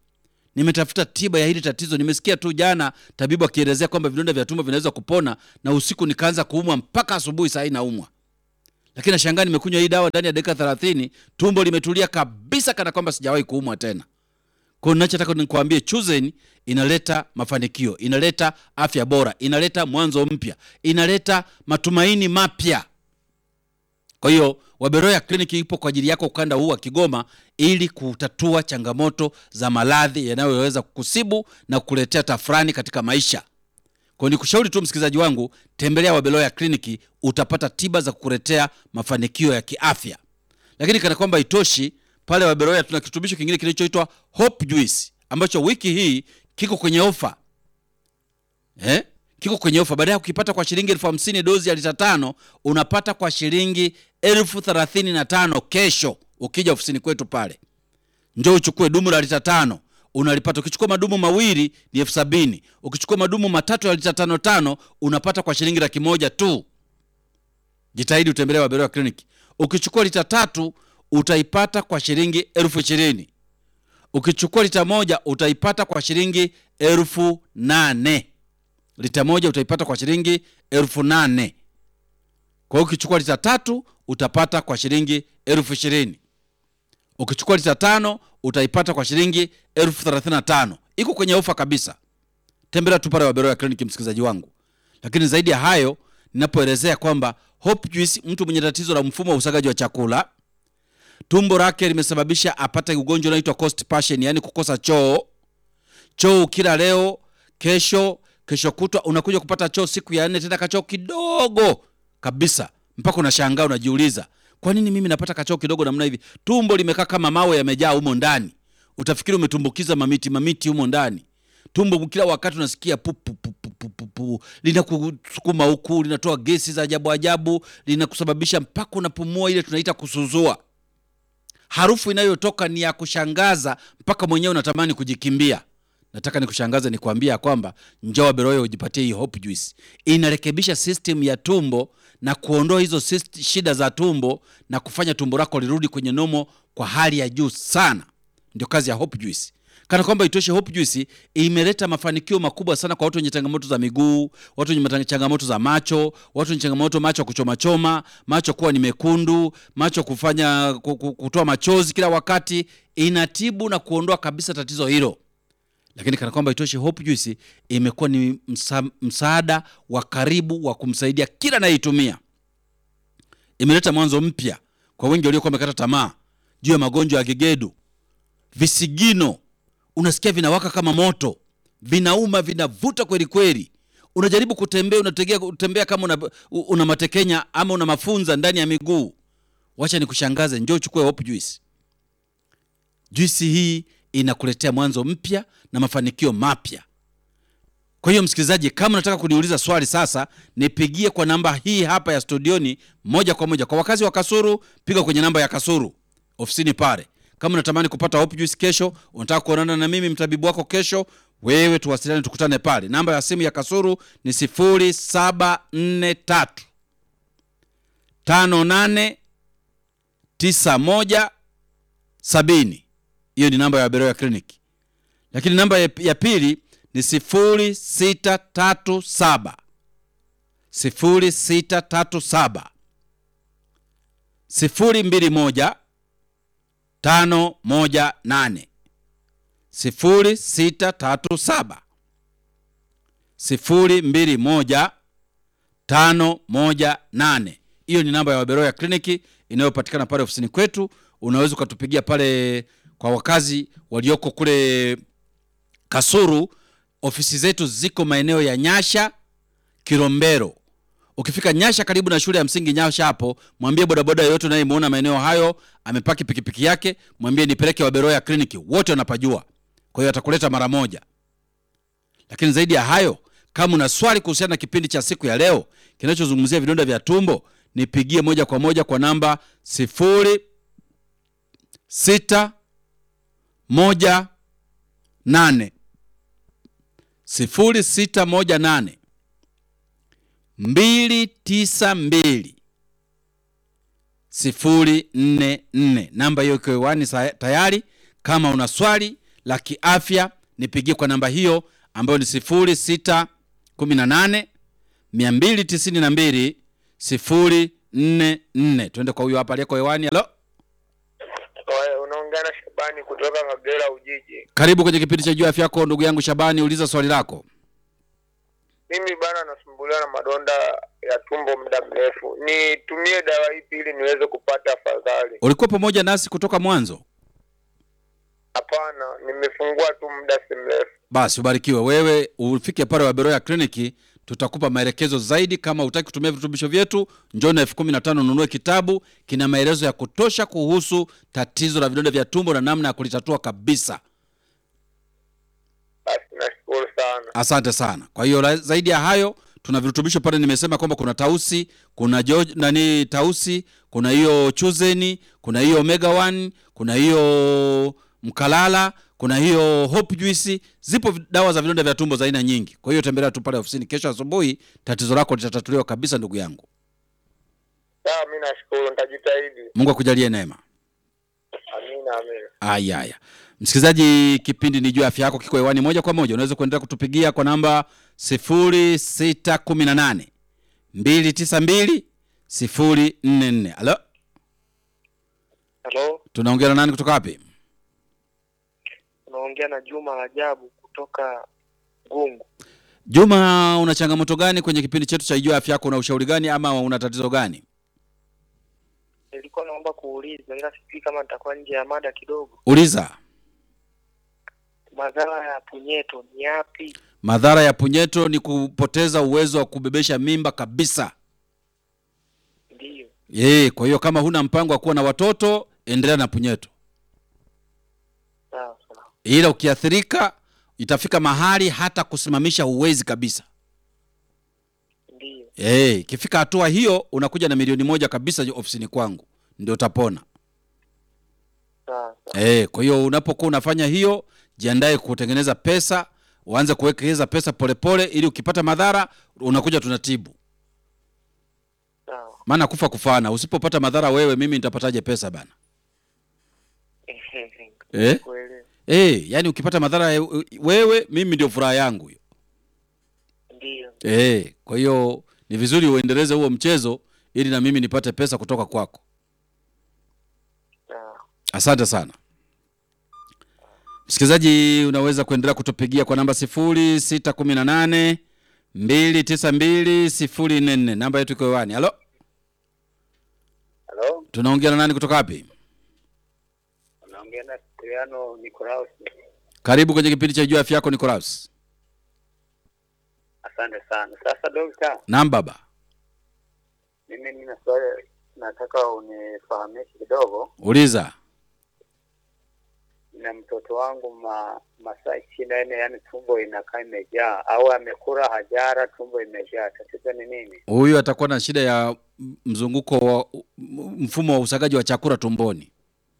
nimetafuta tiba ya hili tatizo. Nimesikia tu jana tabibu akielezea kwamba vidonda vya tumbo vinaweza kupona, na usiku nikaanza kuumwa mpaka asubuhi, saa hii naumwa, lakini nashangaa nimekunywa hii dawa ndani ya dakika thelathini, tumbo limetulia kabisa, kana kwamba sijawahi kuumwa tena. Kwa hiyo ninachotaka nikuambie, Chuzen inaleta mafanikio, inaleta afya bora, inaleta mwanzo mpya, inaleta matumaini mapya. Kwa hiyo Waberoya kliniki ipo kwa ajili yako ukanda huu wa Kigoma ili kutatua changamoto za maradhi yanayoweza kukusibu na kukuletea tafurani katika maisha. Kwa hiyo nikushauri tu msikilizaji wangu, tembelea Waberoya kliniki, utapata tiba za kukuletea mafanikio ya kiafya. Lakini kana kwamba itoshi, pale Waberoya tuna kirutubisho kingine kinachoitwa Hope Juice ambacho wiki hii kiko kwenye ofa eh? kiko kwenye ofa. Baada ya kukipata kwa shilingi elfu hamsini dozi ya lita tano unapata kwa shilingi elfu thelathini na tano kesho. Ukija ofisini kwetu pale, njoo uchukue dumu la lita tano unalipata. Ukichukua madumu mawili ni elfu sabini ukichukua madumu matatu ya lita tano tano unapata kwa shilingi laki moja tu. Jitahidi utembelee Waberoya kliniki. Ukichukua lita tatu utaipata kwa shilingi elfu ishirini ukichukua lita moja utaipata kwa shilingi elfu nane lita moja utaipata kwa shilingi elfu nane kwa hiyo ukichukua lita tatu utapata kwa shilingi elfu ishirini ukichukua lita tano utaipata kwa shilingi elfu thelathini na tano iko kwenye ofa kabisa tembelea tu pale Waberoya kliniki msikilizaji wangu lakini zaidi ya hayo ninapoelezea kwamba Hope Juice mtu mwenye tatizo la mfumo wa usagaji wa chakula tumbo lake limesababisha apate ugonjwa unaoitwa constipation yani kukosa choo choo kila leo kesho kesho kutwa unakuja kupata choo siku ya nne tena kachoo kidogo kabisa mpaka unashangaa unajiuliza kwa nini mimi napata kachoo kidogo namna hivi tumbo limekaa kama mawe yamejaa humo ndani utafikiri umetumbukiza mamiti mamiti humo ndani tumbo kila wakati unasikia pu, pu, pu, pu, pu, pu, pu. linakusukuma huku linatoa gesi za ajabu ajabu linakusababisha mpaka unapumua ile tunaita kusuzua harufu inayotoka ni ya kushangaza mpaka mwenyewe unatamani kujikimbia nataka nikushangaze nikwambia kwamba njoo Waberoya ujipatie hii Hope Juice. Inarekebisha system ya tumbo na kuondoa hizo syst- shida za tumbo na kufanya tumbo lako lirudi kwenye nomo kwa hali ya juu sana. Ndio kazi ya Hope Juice. Kana kwamba itoshe, Hope Juice imeleta mafanikio makubwa sana kwa watu wenye changamoto za miguu, watu wenye mata- changamoto za macho, watu wenye changamoto macho kuchoma choma, macho kuwa ni mekundu, macho kufanya ku- ku- kutoa machozi kila wakati. Inatibu na kuondoa kabisa tatizo hilo lakini kana kwamba itoshe, Hope Juice imekuwa ni msa, msaada wa karibu wa kumsaidia kila anayeitumia. Imeleta mwanzo mpya kwa wengi waliokuwa wamekata tamaa juu ya magonjwa ya gegedu, visigino, unasikia vinawaka kama moto, vinauma, vinavuta kweli kweli. Unajaribu kutembea, unategea kutembea kama una, una matekenya ama una mafunza ndani ya miguu. Wacha nikushangaze, njoo uchukue Hope Juice. Juisi hii inakuletea mwanzo mpya na mafanikio mapya. Kwa hiyo msikilizaji, kama unataka kuniuliza swali sasa, nipigie kwa namba hii hapa ya studioni moja kwa moja. Kwa wakazi wa Kasuru, piga kwenye namba ya Kasuru ofisini pale. Kama unatamani kupata Hope Juice kesho, unataka kuonana na mimi mtabibu wako kesho, wewe tuwasiliane, tukutane pale. Namba ya simu ya Kasuru ni 0743 58 91 70 hiyo ni namba ya Waberoya Clinic. Lakini namba ya, ya pili ni 0637 0637 021 518 0637 021 518. Hiyo ni namba ya Waberoya Kliniki inayopatikana pale ofisini kwetu. Unaweza ukatupigia pale kwa wakazi walioko kule Kasuru. Ofisi zetu ziko maeneo ya Nyasha, Kilombero. Ukifika Nyasha karibu na shule ya msingi Nyasha hapo, mwambie bodaboda yoyote unayemwona maeneo hayo amepaki pikipiki yake, mwambie nipeleke Waberoya Kliniki, wote wanapajua. Kwa hiyo atakuleta mara moja. Lakini zaidi ya hayo, kama una swali kuhusiana na kipindi cha siku ya leo kinachozungumzia vidonda vya tumbo, nipigie moja kwa moja kwa namba sifuri sita moja nane sifuri sita moja nane mbili tisa mbili sifuri nne nne. Namba hiyo iko hewani sa- tayari. Kama una swali la kiafya, nipigie kwa namba hiyo ambayo ni 0618 292 044. Twende kwa huyo hapa aliyeko hewani. Halo, Oe, unaongea na Shabani kutoka Kagera Ujiji. karibu kwenye kipindi cha Jua Afya Yako, ndugu yangu Shabani, uliza swali lako. Mimi bana nasumbuliwa na madonda ya tumbo muda mrefu, nitumie dawa ipi ili niweze kupata afadhali? Ulikuwa pamoja nasi kutoka mwanzo? Hapana, nimefungua tu muda si mrefu. Basi ubarikiwe wewe, ufike pale Waberoya kliniki, tutakupa maelekezo zaidi. Kama hutaki kutumia virutubisho vyetu, njoo na elfu kumi na tano ununue kitabu, kina maelezo ya kutosha kuhusu tatizo la vidonda vya tumbo na namna ya kulitatua kabisa. Basi nashukuru sana. Asante sana. Kwa hiyo la- zaidi ya hayo, tuna virutubisho pale. Nimesema kwamba kuna tausi, kuna jo, nani tausi, kuna hiyo chuzeni, kuna hiyo omega 1, kuna hiyo mkalala, kuna hiyo hope juice. Zipo vi- dawa za vidonda vya tumbo za aina nyingi. Kwa hiyo tembelea tu pale ofisini kesho asubuhi, tatizo lako litatatuliwa kabisa, ndugu yangu. Sawa, mi nashukuru, nitajitahidi. Mungu akujalie neema. Amina, amina. Aya, aya. Msikilizaji, kipindi ni juu ya afya yako kiko hewani moja kwa moja. Unaweza kuendelea kutupigia kwa namba 0618 292 044. Halo, Halo, tunaongea na nani kutoka wapi? unaongea na Juma Rajabu kutoka Gungu. Juma, una changamoto gani kwenye kipindi chetu cha juu ya afya yako? Una ushauri gani ama una tatizo gani? Nilikuwa naomba kuuliza, ila sijui kama nitakuwa nje ya mada kidogo. Uliza. Madhara ya punyeto ni yapi? Madhara ya punyeto ni kupoteza uwezo wa kubebesha mimba kabisa. Ndiyo. Yee, kwa hiyo kama huna mpango wa kuwa na watoto, endelea na punyeto. Sawa sawa. ila ukiathirika itafika mahali hata kusimamisha huwezi kabisa. Ndiyo. Eh, ikifika hatua hiyo unakuja na milioni moja kabisa ofisini kwangu ndio utapona. Sawa sawa. Eh, kwa hiyo unapokuwa unafanya hiyo, jiandae kutengeneza pesa, uanze kuwekeza pesa polepole ili ukipata madhara unakuja tunatibu. Sawa. Maana kufa kufana, usipopata madhara wewe mimi nitapataje pesa bana? Eh? Kuelewa. Eh, yani ukipata madhara eh, wewe mimi ndio furaha yangu hiyo. Ndiyo. Eh, kwa hiyo ni vizuri uendeleze huo mchezo ili na mimi nipate pesa kutoka kwako. Sawa. Asante sana msikilizaji, unaweza kuendelea kutupigia kwa namba sifuri sita kumi na nane mbili tisa mbili sifuri nne nne. Namba yetu iko hewani. Halo, Halo, tunaongea na nani kutoka wapi? unaongea na Siliano Nikolaus. Karibu kwenye kipindi cha juu ya afya yako Nicolaus. Asante sana. Sasa dokta, Naam baba. mimi nina swali nataka unifahamishe kidogo. Uliza. Na mtoto wangu ma, masaa ishirini na nne yani tumbo inakaa imejaa au amekula hajara, tumbo imejaa. Tatizo ni nini? Huyu atakuwa na shida ya mzunguko wa mfumo wa usagaji wa chakula tumboni.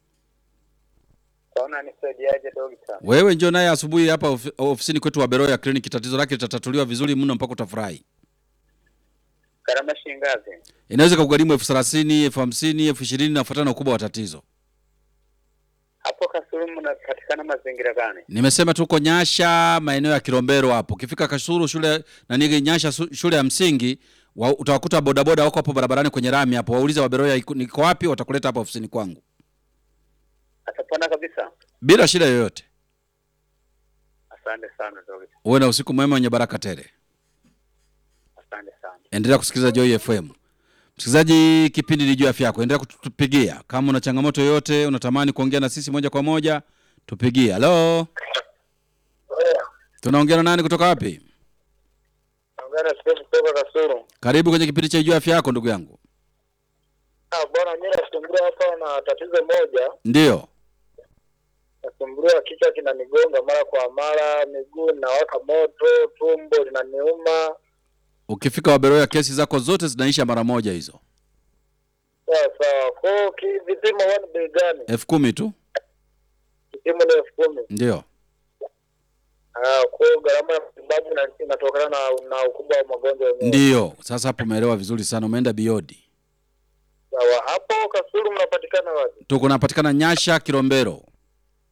Kaona nisaidiaje dokta? Wewe njoo naye asubuhi hapa ofi- ofisini kwetu wa Beroya Clinic, tatizo lake litatatuliwa vizuri mno mpaka utafurahi. Gharama shilingi ngapi? Inaweza kugharimu elfu thelathini, elfu hamsini, elfu ishirini nafuatana na ukubwa wa tatizo. Hapo Kasulu mnapatikana mazingira gani? Nimesema tuko Nyasha, maeneo ya Kilombero hapo. Ukifika Kasulu shule nani Nyasha su- shule ya msingi wa, utawakuta bodaboda wako hapo barabarani kwenye rami hapo. Waulize wa Beroya iko- niko wapi, watakuleta hapa ofisini kwangu Atapona kabisa? bila shida yoyote. Asante sana dokta, Uwe na usiku mwema wenye baraka tele. asante sana. endelea kusikiliza Joy FM. Msikilizaji, kipindi ni juu ya afya yako, endelea kutupigia kama una changamoto yoyote, unatamani kuongea na sisi moja kwa moja, tupigie. Halo, tunaongea na nani kutoka wapi? Naongea na Steve kutoka Kasulu. Karibu kwenye kipindi cha juu ya afya yako, ndugu yangu. Ah, bwana mimi nasumbuliwa hapa na tatizo moja. Ndiyo, Nasumbuliwa kichwa kinanigonga mara kwa mara, miguu inawaka moto, tumbo linaniuma. ukifika Waberoya kesi zako zote zinaisha mara moja, hizo Sawa sawa. Kwa hiyo ki- vipimo huwa ni bei gani? elfu kumi tu. Kipimo ni elfu kumi. Ndiyo, Ah, kwa hiyo gharama ya matibabu ina- inatokana na, na ukubwa wa magonjwa yenyewe. ndiyo. Sasa hapo umeelewa vizuri sana, umeenda biodi. Sawa. Hapo Kasulu mnapatikana wapi? Tuko napatikana Nyasha, Kilombero.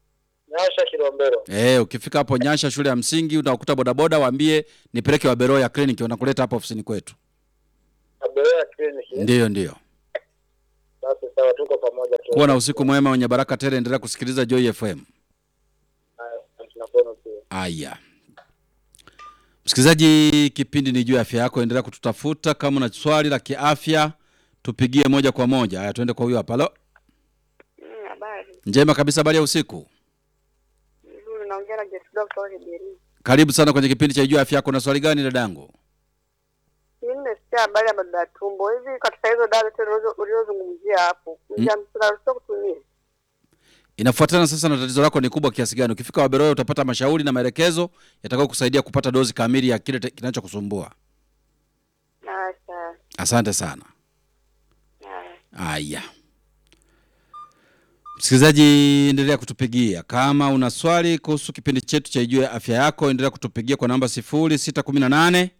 Nyasha Kilombero. Eh, ukifika hapo Nyasha shule ya msingi utakuta bodaboda, waambie nipeleke Waberoya kliniki, wanakuleta hapa ofisini kwetu. Aberea kliniki. Ndiyo, ndiyo. Basi sawa, tuko pamoja tu. Kuwa na usiku mwema wenye baraka tele. Endelea kusikiliza Joy FM. Haya, tunakuona pia. Aya, msikilizaji, kipindi ni juu ya afya yako. Endelea kututafuta kama una swali la kiafya, tupigie moja kwa moja. Haya, tuende kwa huyo hapa. Halo, Mm, Habari njema kabisa. Habari ya usiku, nzuri, naongea na Jesda kutoka Kibiri. karibu sana kwenye kipindi cha juu ya afya yako. Na swali gani dadangu? Mimi nimesikia habari ya madonda ya tumbo. Hivi katika hizo dawa zote ulizo- ulizozungumzia hapo, njia tunaruhusiwa kutumia? Inafuatana sasa na tatizo lako ni kubwa kiasi gani. Ukifika Waberoya utapata mashauri na maelekezo yatakao kusaidia kupata dozi kamili ya kile te- kinachokusumbua. Ah, sawa. Asante sana. Ah. Aya, msikilizaji, endelea kutupigia kama una swali kuhusu kipindi chetu cha Ijue Afya Yako. Endelea kutupigia kwa namba 0618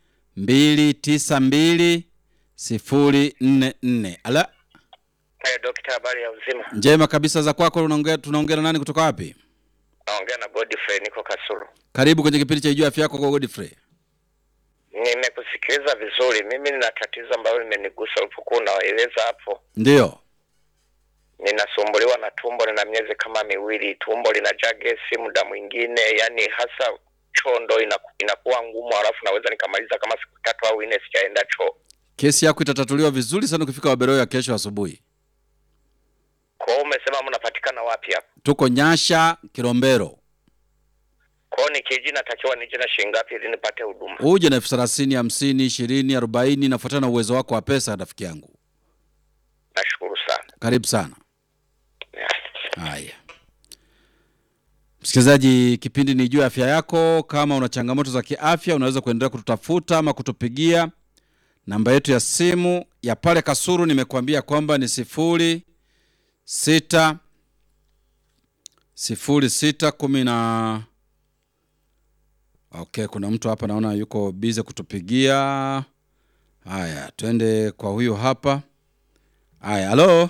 292 044. Ala, Hey, dokta, habari ya uzima? njema kabisa za kwako. Unaongea, tunaongea na nani kutoka wapi? Naongea na Godfrey, niko Kasulu. Karibu kwenye kipindi cha Ijue Afya Yako kwa Godfrey. Nimekusikiliza vizuri. Mimi nina tatizo ambalo limenigusa ulipokuwa unaeleza hapo. Ndiyo, Ninasumbuliwa na tumbo, nina miezi kama miwili, tumbo linajaa gesi muda mwingine, yani hasa chondo inaku, inakuwa ngumu, halafu naweza nikamaliza kama siku tatu au nne sijaenda choo. kesi yako itatatuliwa vizuri sana ukifika Waberoya kesho asubuhi. Kwa hiyo umesema mnapatikana wapi hapa? Tuko Nyasha Kilombero. Kwa hiyo nikiji natakiwa nije na shilingi ngapi ili nipate huduma? uje na elfu thelathini hamsini ishirini arobaini nafuatana na uwezo wako wa pesa rafiki yangu Nashukuru sana. karibu sana haya msikilizaji kipindi ni juu ya afya yako kama una changamoto za kiafya unaweza kuendelea kututafuta ama kutupigia namba yetu ya simu ya pale kasuru nimekuambia kwamba ni sifuri sita sifuri sita kumi na okay kuna mtu hapa naona yuko bize kutupigia haya twende kwa huyu hapa haya halo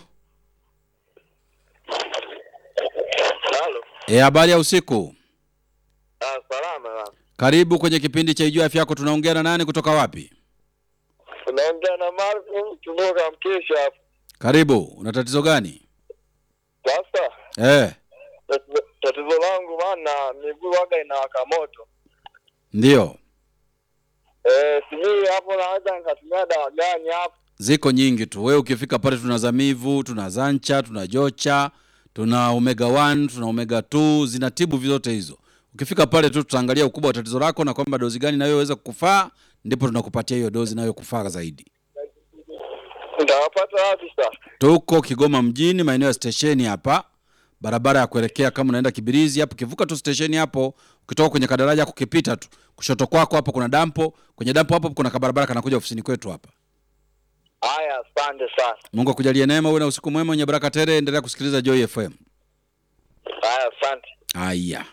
Halo. e, habari ya usiku Ah, salama. karibu kwenye kipindi cha ijua afya yako tunaongea na nani kutoka wapi Unaongea na Marvin kutoka Mkesha hapo. karibu una tatizo gani Sasa e, tatizo- tatizo langu maana miguu waga inawaka moto. ndio Eh, sijui hapo naweza nikatumia dawa gani hapo? ziko nyingi tu wewe ukifika pale tuna zamivu tuna zancha tuna jocha tuna omega 1 tuna omega 2 zinatibu vyote hizo ukifika pale tu tutaangalia ukubwa wa tatizo lako na kwamba dozi gani inayoweza kukufaa ndipo tunakupatia hiyo dozi inayokufaa zaidi Nitawapata wapi sasa? tuko kigoma mjini maeneo ya stesheni hapa barabara ya kuelekea kama unaenda kibirizi hapo kivuka tu stesheni hapo ukitoka kwenye kadaraja kukipita tu kushoto kwako hapo kuna dampo kwenye dampo hapo kuna kabarabara kanakuja ofisini kwetu hapa Haya, asante sana. mungu akujalie neema uwe na usiku mwema wenye baraka tele endelea kusikiliza joy fm Haya, asante. haya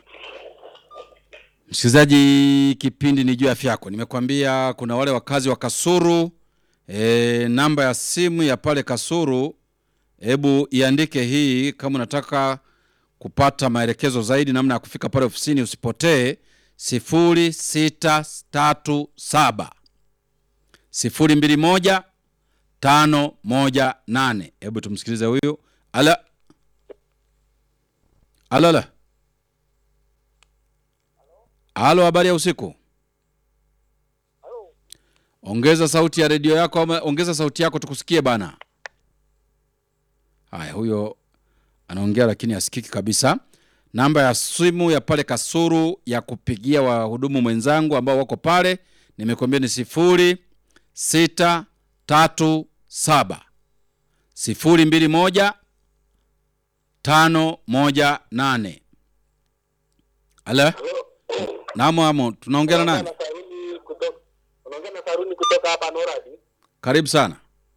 msikilizaji kipindi ni juu ya afya yako nimekwambia kuna wale wakazi wa kasuru e, namba ya simu ya pale kasuru hebu iandike hii kama unataka kupata maelekezo zaidi namna ya kufika pale ofisini usipotee sifuri sita tatu saba sifuri mbili moja tano moja nane hebu tumsikilize huyu ala alo ala halo habari ya usiku ongeza sauti ya redio yako ama ongeza sauti yako tukusikie bana haya huyo anaongea lakini asikiki kabisa namba ya simu ya pale kasuru ya kupigia wahudumu mwenzangu ambao wako pale nimekuambia ni sifuri sita tatu saba sifuri mbili moja tano moja nane ala namo amo tunaongea na nani Saruni kutoka unaongea na Saruni kutoka hapa Noradi. karibu sana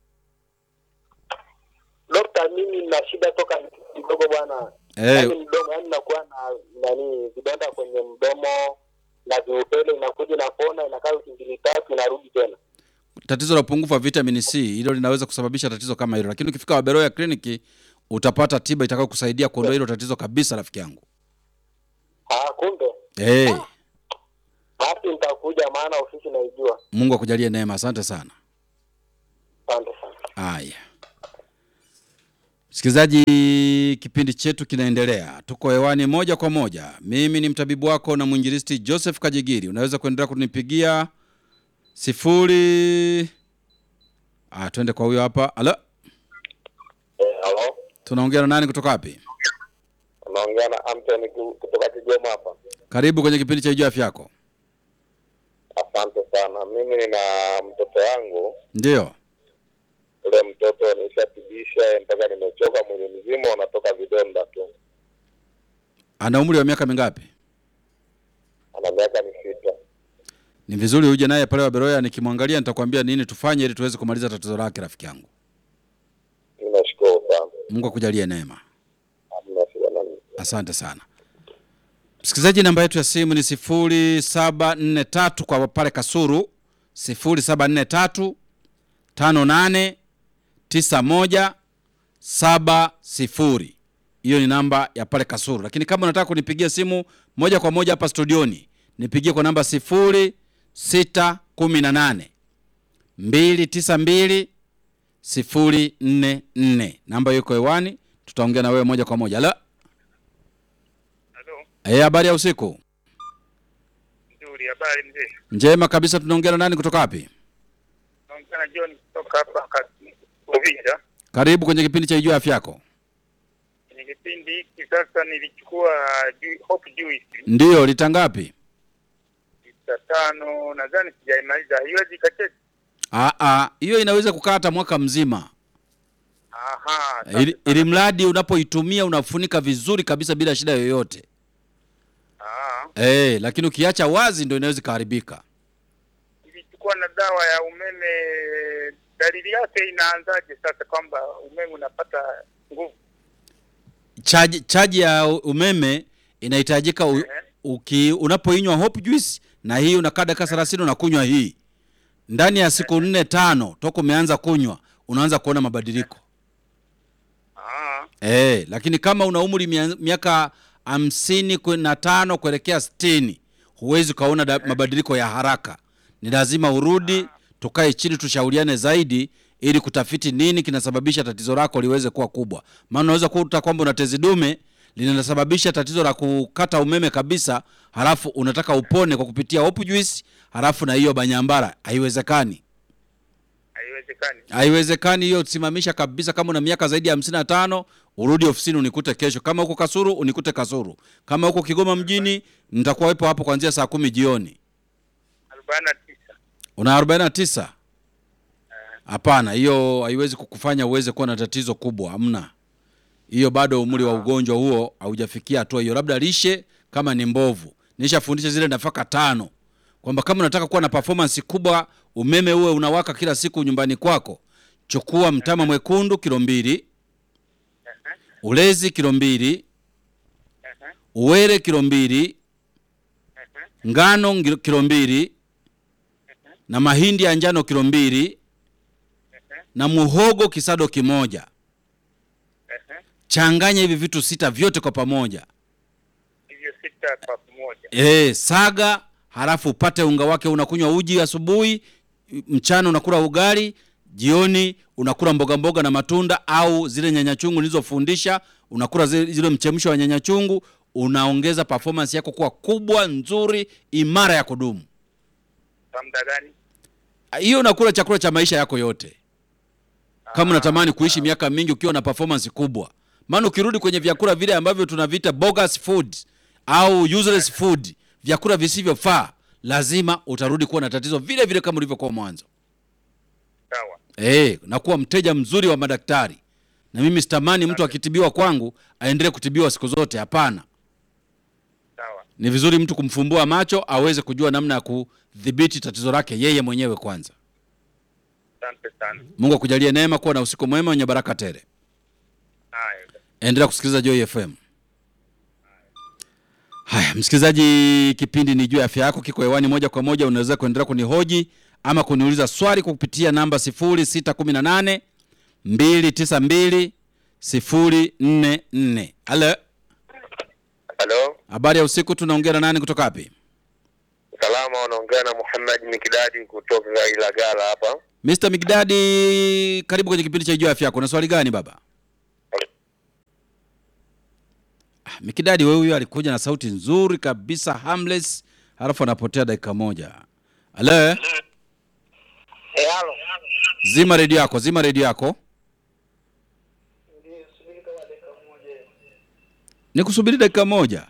Dokta, mimi nina shida toka kidogo bwana. Eh, Yaani mdomo, yaani nakuwa na nani vidonda kwenye mdomo na viupele, inakuja inapona, inakaa wiki mbili tatu, inarudi tena. tatizo la upungufu wa vitamin c hilo linaweza kusababisha tatizo kama hilo lakini ukifika waberoya kliniki utapata tiba itakayo kusaidia kuondoa hilo tatizo kabisa rafiki yangu Ah, kumbe hey, basi nitakuja, maana ofisi naijua. mungu akujalie neema asante sana Asante sana. haya msikilizaji kipindi chetu kinaendelea tuko hewani moja kwa moja mimi ni mtabibu wako na mwinjilisti joseph kajigiri unaweza kuendelea kunipigia sifuri ah, twende kwa huyo hapa alo Eh, halo. tunaongea na nani kutoka wapi Unaongea na Anthony ku- kutoka Kigoma hapa. karibu kwenye kipindi cha ijuu afya yako Asante sana. Mimi nina mtoto wangu, ndio ule mtoto nishatibisha mpaka nimechoka, mwili mzima unatoka vidonda tu. ana umri wa miaka mingapi Ana miaka ni sita. ni vizuri uje naye pale waberoya nikimwangalia nitakwambia nini tufanye ili tuweze kumaliza tatizo lake rafiki yangu Mimi nashukuru sana. mungu akujalie neema Hamna shida na mimi. asante sana msikilizaji namba yetu ya simu ni sifuri saba nne tatu kwa pale kasuru sifuri saba nne tatu tano nane tisa moja saba sifuri hiyo ni namba ya pale kasuru lakini kama unataka kunipigia simu moja kwa moja hapa studioni nipigie kwa namba sifuri sita kumi na nane mbili tisa mbili sifuri nne nne namba hiyo iko hewani tutaongea na wewe moja kwa moja Halo? Halo, Eh, habari ya usiku nzuri. Habari mzee? njema kabisa tunaongea na nani kutoka wapi Naongea na John kutoka hapa Kati- Uvinza. karibu kwenye kipindi cha ijua afya yako Kwenye kipindi hiki sasa nilichukua ju- Hope Juice ndiyo lita ngapi lita tano, nadhani sijaimaliza. Haiwezi ikacheza. Ah, ah, hiyo inaweza kukaa hata mwaka mzima Aha, asante ili, sana. ili mradi unapoitumia unafunika vizuri kabisa bila shida yoyote Ah, eh, lakini ukiacha wazi ndo inaweza ikaharibika nilichukua na dawa ya umeme. Dalili yake inaanzaje sasa, kwamba umeme unapata nguvu? chaji, chaji ya umeme inahitajika u, uki, unapoinywa hope juice na hii unakaa dakika thelathini unakunywa hii ndani ya siku nne tano toka umeanza kunywa unaanza kuona mabadiliko Ah, Eh, lakini kama una umri mia- miaka hamsini kwe- na tano kuelekea sitini huwezi ukaona da- mabadiliko ya haraka. Ni lazima urudi, tukae chini, tushauriane zaidi ili kutafiti nini kinasababisha tatizo lako liweze kuwa kubwa. Maana unaweza kuta kwamba una tezi dume linasababisha tatizo la kukata umeme kabisa, halafu unataka upone kwa kupitia hopu juice, halafu na hiyo banyambara. Haiwezekani. haiwezekani. Haiwezekani hiyo, simamisha kabisa. Kama una miaka zaidi ya hamsini na tano urudi ofisini unikute kesho. Kama huko Kasuru unikute Kasuru. Kama huko Kigoma mjini nitakuwa wepo hapo kuanzia saa kumi jioni. arobaini na tisa. Una arobaini na tisa? Hapana, hiyo haiwezi kukufanya uweze kuwa na tatizo kubwa, hamna. Hiyo bado umri wa ugonjwa huo haujafikia hatua hiyo, labda lishe kama ni mbovu. Nishafundisha zile nafaka tano kwamba kama unataka kuwa na performance kubwa, umeme uwe unawaka kila siku nyumbani kwako, chukua mtama mwekundu kilo mbili, ulezi kilo mbili, uwele kilo mbili, ngano ngilo- kilo mbili, na mahindi ya njano kilo mbili, na muhogo kisado kimoja. Changanya hivi vitu sita vyote kwa pamoja. Hivyo sita kwa pamoja. E, saga halafu upate unga wake. Unakunywa uji asubuhi, mchana unakula ugali, jioni unakula mboga mboga na matunda au zile nyanya chungu nilizofundisha, unakula zile, zile mchemsho wa nyanya chungu. Unaongeza performance yako kuwa kubwa, nzuri, imara ya kudumu. Kwa muda gani? Hiyo unakula chakula cha maisha yako yote, kama unatamani kuishi miaka mingi ukiwa na performance kubwa. Maana ukirudi kwenye vyakula vile ambavyo tunaviita bogus food au useless food, vyakula visivyofaa, lazima utarudi kuwa na tatizo vile vile kama ulivyokuwa mwanzo. Sawa. Eh, na kuwa mteja mzuri wa madaktari. Na mimi sitamani mtu akitibiwa kwangu aendelee kutibiwa siku zote, hapana. Sawa. Ni vizuri mtu kumfumbua macho aweze kujua namna ya kudhibiti tatizo lake yeye mwenyewe kwanza. Asante sana. Mungu akujalie neema, kuwa na usiku mwema wenye baraka tele. Haya. endelea kusikiliza Joy FM. Haya, msikilizaji, kipindi ni juu ya afya yako, kiko hewani moja kwa moja. Unaweza kuendelea kunihoji ama kuniuliza swali kwa kupitia namba 0618 292 044. Halo, Halo, Habari ya usiku, tunaongea na nani kutoka wapi? Salama, wanaongea na Muhammad Mikidadi kutoka Ilagala hapa. Mr. Migdadi, karibu kwenye kipindi cha Ijua Afya Yako. Na swali gani baba? Ah, Mikidadi wewe huyo alikuja na sauti nzuri kabisa harmless, halafu anapotea dakika moja. Halo, Eh, halo. zima redio yako, zima redio yako. Nikusubiri dakika moja.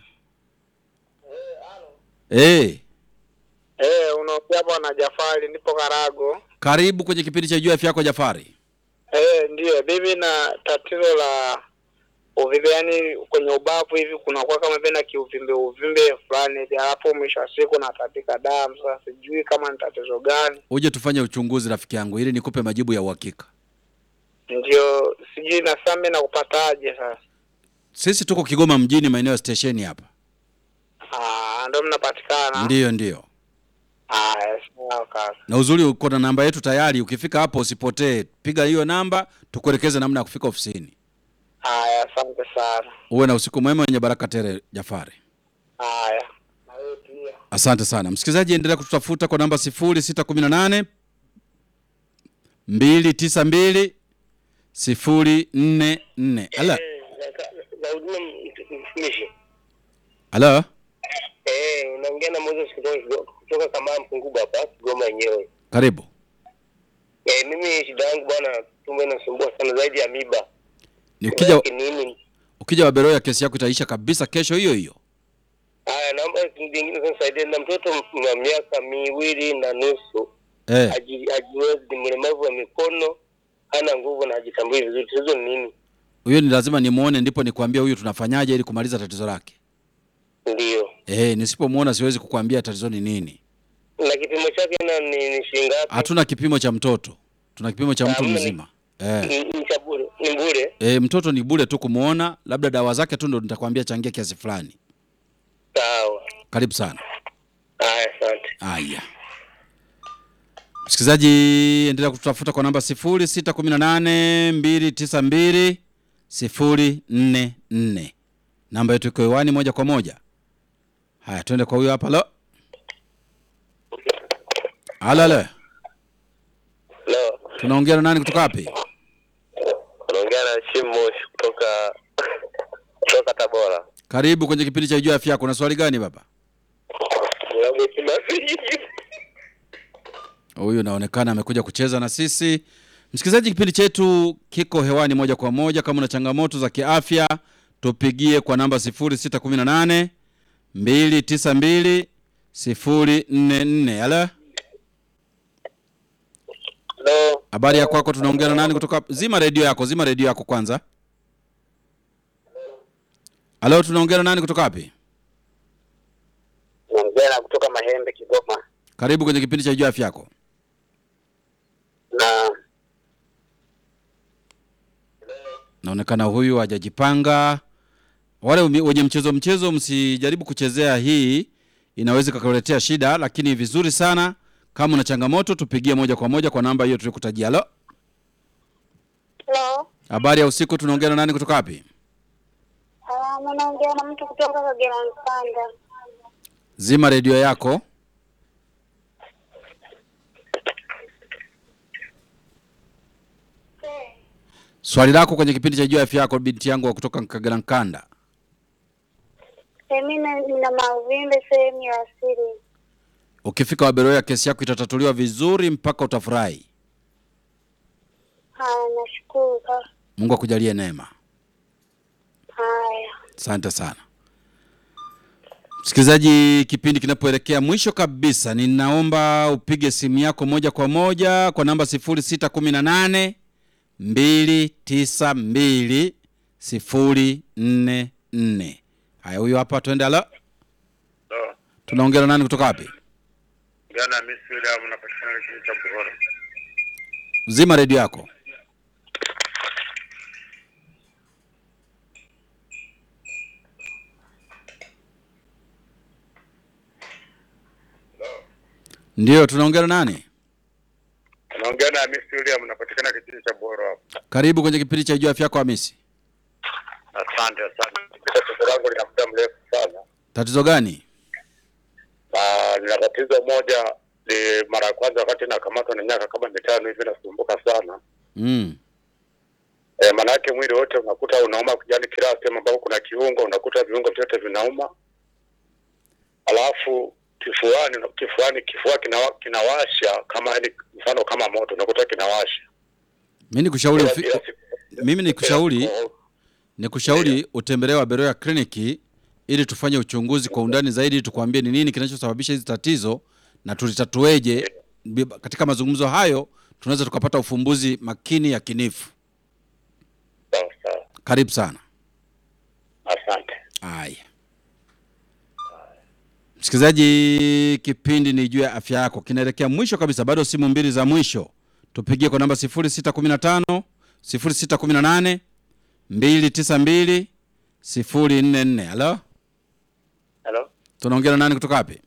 Eh, Eh, unaongea bwana Jafari, nipo Karago. karibu kwenye kipindi cha Ijua Afya Yako Jafari. Eh, ndiyo mimi na tatizo la uvimbe, yani kwenye ubavu hivi kunakuwa kama vile na kiuvimbe uvimbe fulani hivi, alafu mwisho wa siku natapika damu. Sasa sijui kama ni tatizo gani, Uje tufanye uchunguzi rafiki yangu ili nikupe majibu ya uhakika. ndio sijui na sasa mimi nakupataje sasa? Sisi tuko Kigoma mjini maeneo ya stesheni hapa. Ah, ndio mnapatikana. Ndiyo, ndiyo. Haya, sawa kaka. Na uzuri uko na namba yetu tayari, ukifika hapo usipotee, piga hiyo namba tukuelekeze namna ya kufika ofisini. Haya, asante sana. Uwe na usiku mwema wenye baraka tele, Jafari. Haya, na wewe pia. Asante sana msikilizaji, endelea kututafuta kwa namba 0618 292 044. Ala, mtumishi. ala, Eh, unaongea na Moses kutoka kutoka kama Mpunguba hapa Kigoma yenyewe. karibu. Eh, mimi shida yangu bwana, tumbo inasumbua sana zaidi ya miba. Ni ukija nini? ukija Waberoya kesi yako itaisha kabisa kesho hiyo hiyo. Haya, naomba vingine sasa nisaidie na mtoto wa miaka miwili na nusu Eh, haji- hajiwezi, ni mlemavu wa mikono, hana nguvu na hajitambui vizuri. Tatizo ni nini? huyo ni lazima nimuone, ndipo nikwambia huyu tunafanyaje ili kumaliza tatizo lake. Ndio. Eh, nisipomuona siwezi kukwambia tatizo ni nini. Na kipimo chake na ni, ni shilingi ngapi? Hatuna kipimo cha mtoto, tuna kipimo cha mtu Hamna. mzima. Eh. Ni, ni cha bure, ni bure. E, mtoto ni bure tu kumuona, labda dawa zake tu ndo nitakwambia changia kiasi fulani. Sawa. Karibu sana. Haya, asante. Haya, msikilizaji, endelea kututafuta kwa namba 0618 292 044. Namba yetu iko hewani moja kwa moja. Haya, twende kwa huyo hapa. Lo, alale, Leo tunaongea na nani kutoka wapi? unaongea na Shimosh kutoka kutoka Tabora. Karibu kwenye kipindi cha Ijua Afya Yako. Na swali gani baba? Huyu naonekana amekuja kucheza na sisi. Msikilizaji, kipindi chetu kiko hewani moja kwa moja. Kama una changamoto za kiafya, tupigie kwa namba 0618 292 044. Ala, Hello. habari ya kwako? Tunaongea na nani kutoka? Zima redio yako, zima redio yako kwanza. Halo, tunaongea na nani kutoka wapi? Naongea na kutoka Mahembe Kigoma. Karibu kwenye kipindi cha Ijua Afya Yako. Na naonekana huyu hajajipanga. Wale umi- wenye mchezo mchezo, msijaribu kuchezea hii, inaweza ikakuletea shida, lakini vizuri sana kama una changamoto tupigie moja kwa moja kwa namba hiyo tulikutajia. Halo, Hello. habari ya usiku, tunaongea na nani kutoka wapi? Ah, naongea na mtu kutoka Kagera Mpanda. Zima redio yako. Swali lako kwenye kipindi cha Jua Afya Yako, binti yangu wa kutoka Kagera Nkanda. Mimi nina mauvimbe sehemu ya asili. Ukifika Waberoya, kesi yako itatatuliwa vizuri mpaka utafurahi. Haya, nashukuru ka. Mungu akujalie neema. Haya. Asante sana msikilizaji, kipindi kinapoelekea mwisho kabisa, ninaomba upige simu yako moja kwa moja kwa namba 0618 292 044. Haya, huyo hapa, twende. Halo, tunaongea na nani kutoka wapi? Jana Miss William napatikana kijiji cha Buhoro. Zima redio yako. Ndio, tunaongea na nani? Naongea na Miss William napatikana kijiji cha Buhoro hapo. Karibu kwenye kipindi cha Ijua Afya Yako Hamisi. Asante, asante. Tatizo langu lina muda mrefu sana. Tatizo gani? Ah, nina tatizo moja. Ni mara ya kwanza wakati nakamatwa na miaka kama mitano hivi, nasumbuka sana Mm. e, maanake mwili wote unakuta unauma, yani kila sehemu ambapo kuna kiungo unakuta viungo vyote vinauma, alafu kifuani kifuani kifua kinawa, kinawasha kama yani mfano kama moto unakuta kinawasha Mimi nikushauri Kila- ufi... kila siku. mimi nikushauri Oh, nikushauri utembelee Waberoya kliniki ili tufanye uchunguzi kwa undani zaidi, tukwambie ni nini kinachosababisha hizi tatizo na tulitatueje. Bi- Katika mazungumzo hayo tunaweza tukapata ufumbuzi makini yakinifu. sawa sawa, Karibu sana. asante. Haya, msikilizaji, kipindi ni juu ya afya yako kinaelekea mwisho kabisa, bado simu mbili za mwisho. Tupigie kwa namba 0615 0618 292 044. Halo, halo tunaongea na nani kutoka wapi?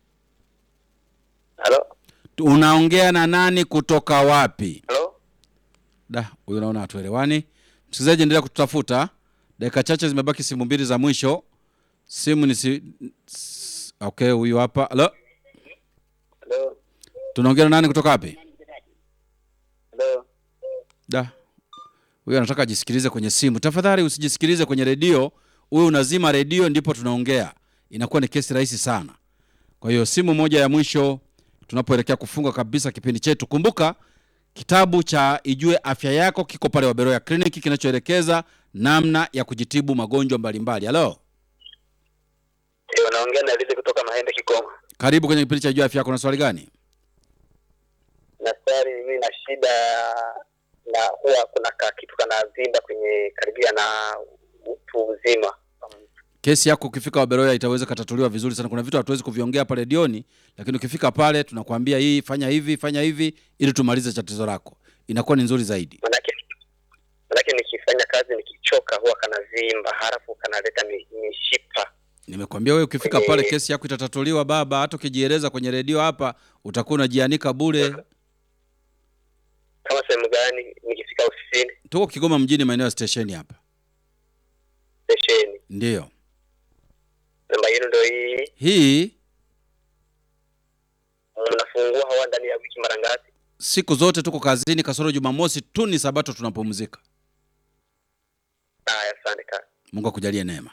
halo Unaongea na nani kutoka wapi? halo Da, huyu naona hatuelewani. Msikilizaji, endelea kututafuta. Dakika chache zimebaki, simu mbili za mwisho. Simu ni si... s- okay, huyu hapa. Halo, halo tunaongea na nani kutoka wapi? halo Da, huyu anataka ajisikilize kwenye simu. Tafadhali usijisikilize kwenye redio, huyu unazima redio ndipo tunaongea, inakuwa ni kesi rahisi sana. Kwa hiyo simu moja ya mwisho tunapoelekea kufunga kabisa kipindi chetu. Kumbuka kitabu cha Ijue Afya Yako kiko pale Waberoya Kliniki, kinachoelekeza namna ya kujitibu magonjwa mbalimbali. Halo, ndio naongea na Lizi kutoka Mahende Kigoma karibu kwenye kipindi cha Ijue Afya Yako. Na swali gani? daktari mimi na shida na huwa kuna ka kitu kanavimba kwenye karibia na utu uzima Kesi yako ukifika Waberoya itaweza katatuliwa vizuri sana. Kuna vitu hatuwezi kuviongea hapa redioni, lakini ukifika pale tunakwambia hii, fanya hivi, fanya hivi, ili tumalize tatizo lako, inakuwa ni nzuri zaidi. manake manake nikifanya kazi nikichoka huwa kanavimba halafu kanaleta mi- mishipa Nimekwambia wewe ukifika Kwenye- pale kesi yako itatatuliwa baba. Hata ukijieleza kwenye redio hapa utakuwa unajianika bure. kama sehemu gani nikifika ofisini Tuko Kigoma mjini, maeneo ya stesheni hapa. stesheni Ndiyo namba yenu ndo hii hii, mnafungua hawa ndani ya wiki mara ngapi siku zote tuko kazini, kasoro Jumamosi tu ni Sabato tunapumzika. haya asante kaka Mungu akujalie neema.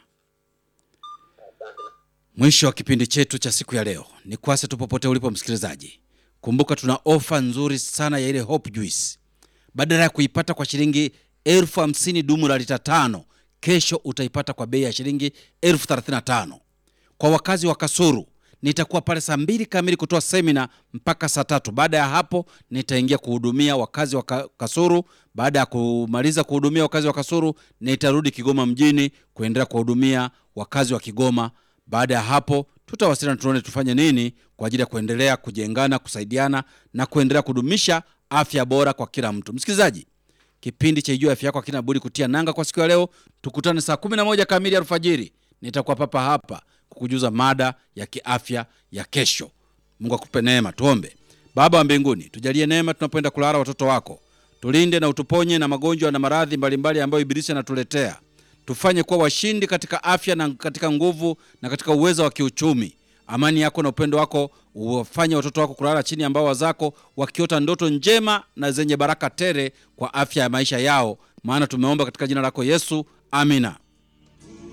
Mwisho wa kipindi chetu cha siku ya leo. Ni kwase tu popote ulipo msikilizaji, kumbuka tuna ofa nzuri sana ya ile Hope Juice. Badala ya kuipata kwa shilingi elfu hamsini dumu la lita tano, kesho utaipata kwa bei ya shilingi elfu thelathini na tano. Kwa wakazi wa Kasuru nitakuwa pale saa mbili kamili kutoa semina mpaka saa tatu. Baada ya hapo nitaingia kuhudumia wakazi wa Ka- Kasuru. Baada ya kumaliza kuhudumia wakazi wa Kasuru, nitarudi Kigoma mjini kuendelea kuwahudumia wakazi wa Kigoma. Baada ya hapo tutawasiliana, tuone tufanye nini kwa ajili ya kuendelea kujengana, kusaidiana na kuendelea kudumisha afya bora kwa kila mtu. Msikilizaji, kipindi cha Ijua Afya Yako hakina budi kutia nanga kwa siku ya leo. Tukutane saa 11 kamili alfajiri, nitakuwa papa hapa kukujuza mada ya kiafya ya kesho. Mungu akupe neema. Tuombe. Baba wa mbinguni, tujalie neema tunapoenda kulala watoto wako, tulinde na utuponye na magonjwa na maradhi mbalimbali ambayo ibilisi anatuletea. Tufanye kuwa washindi katika afya na katika nguvu na katika uwezo wa kiuchumi. Amani yako na upendo wako uwafanye watoto wako kulala chini ya mbawa zako, wakiota ndoto njema na zenye baraka tele kwa afya ya maisha yao, maana tumeomba katika jina lako Yesu, amina.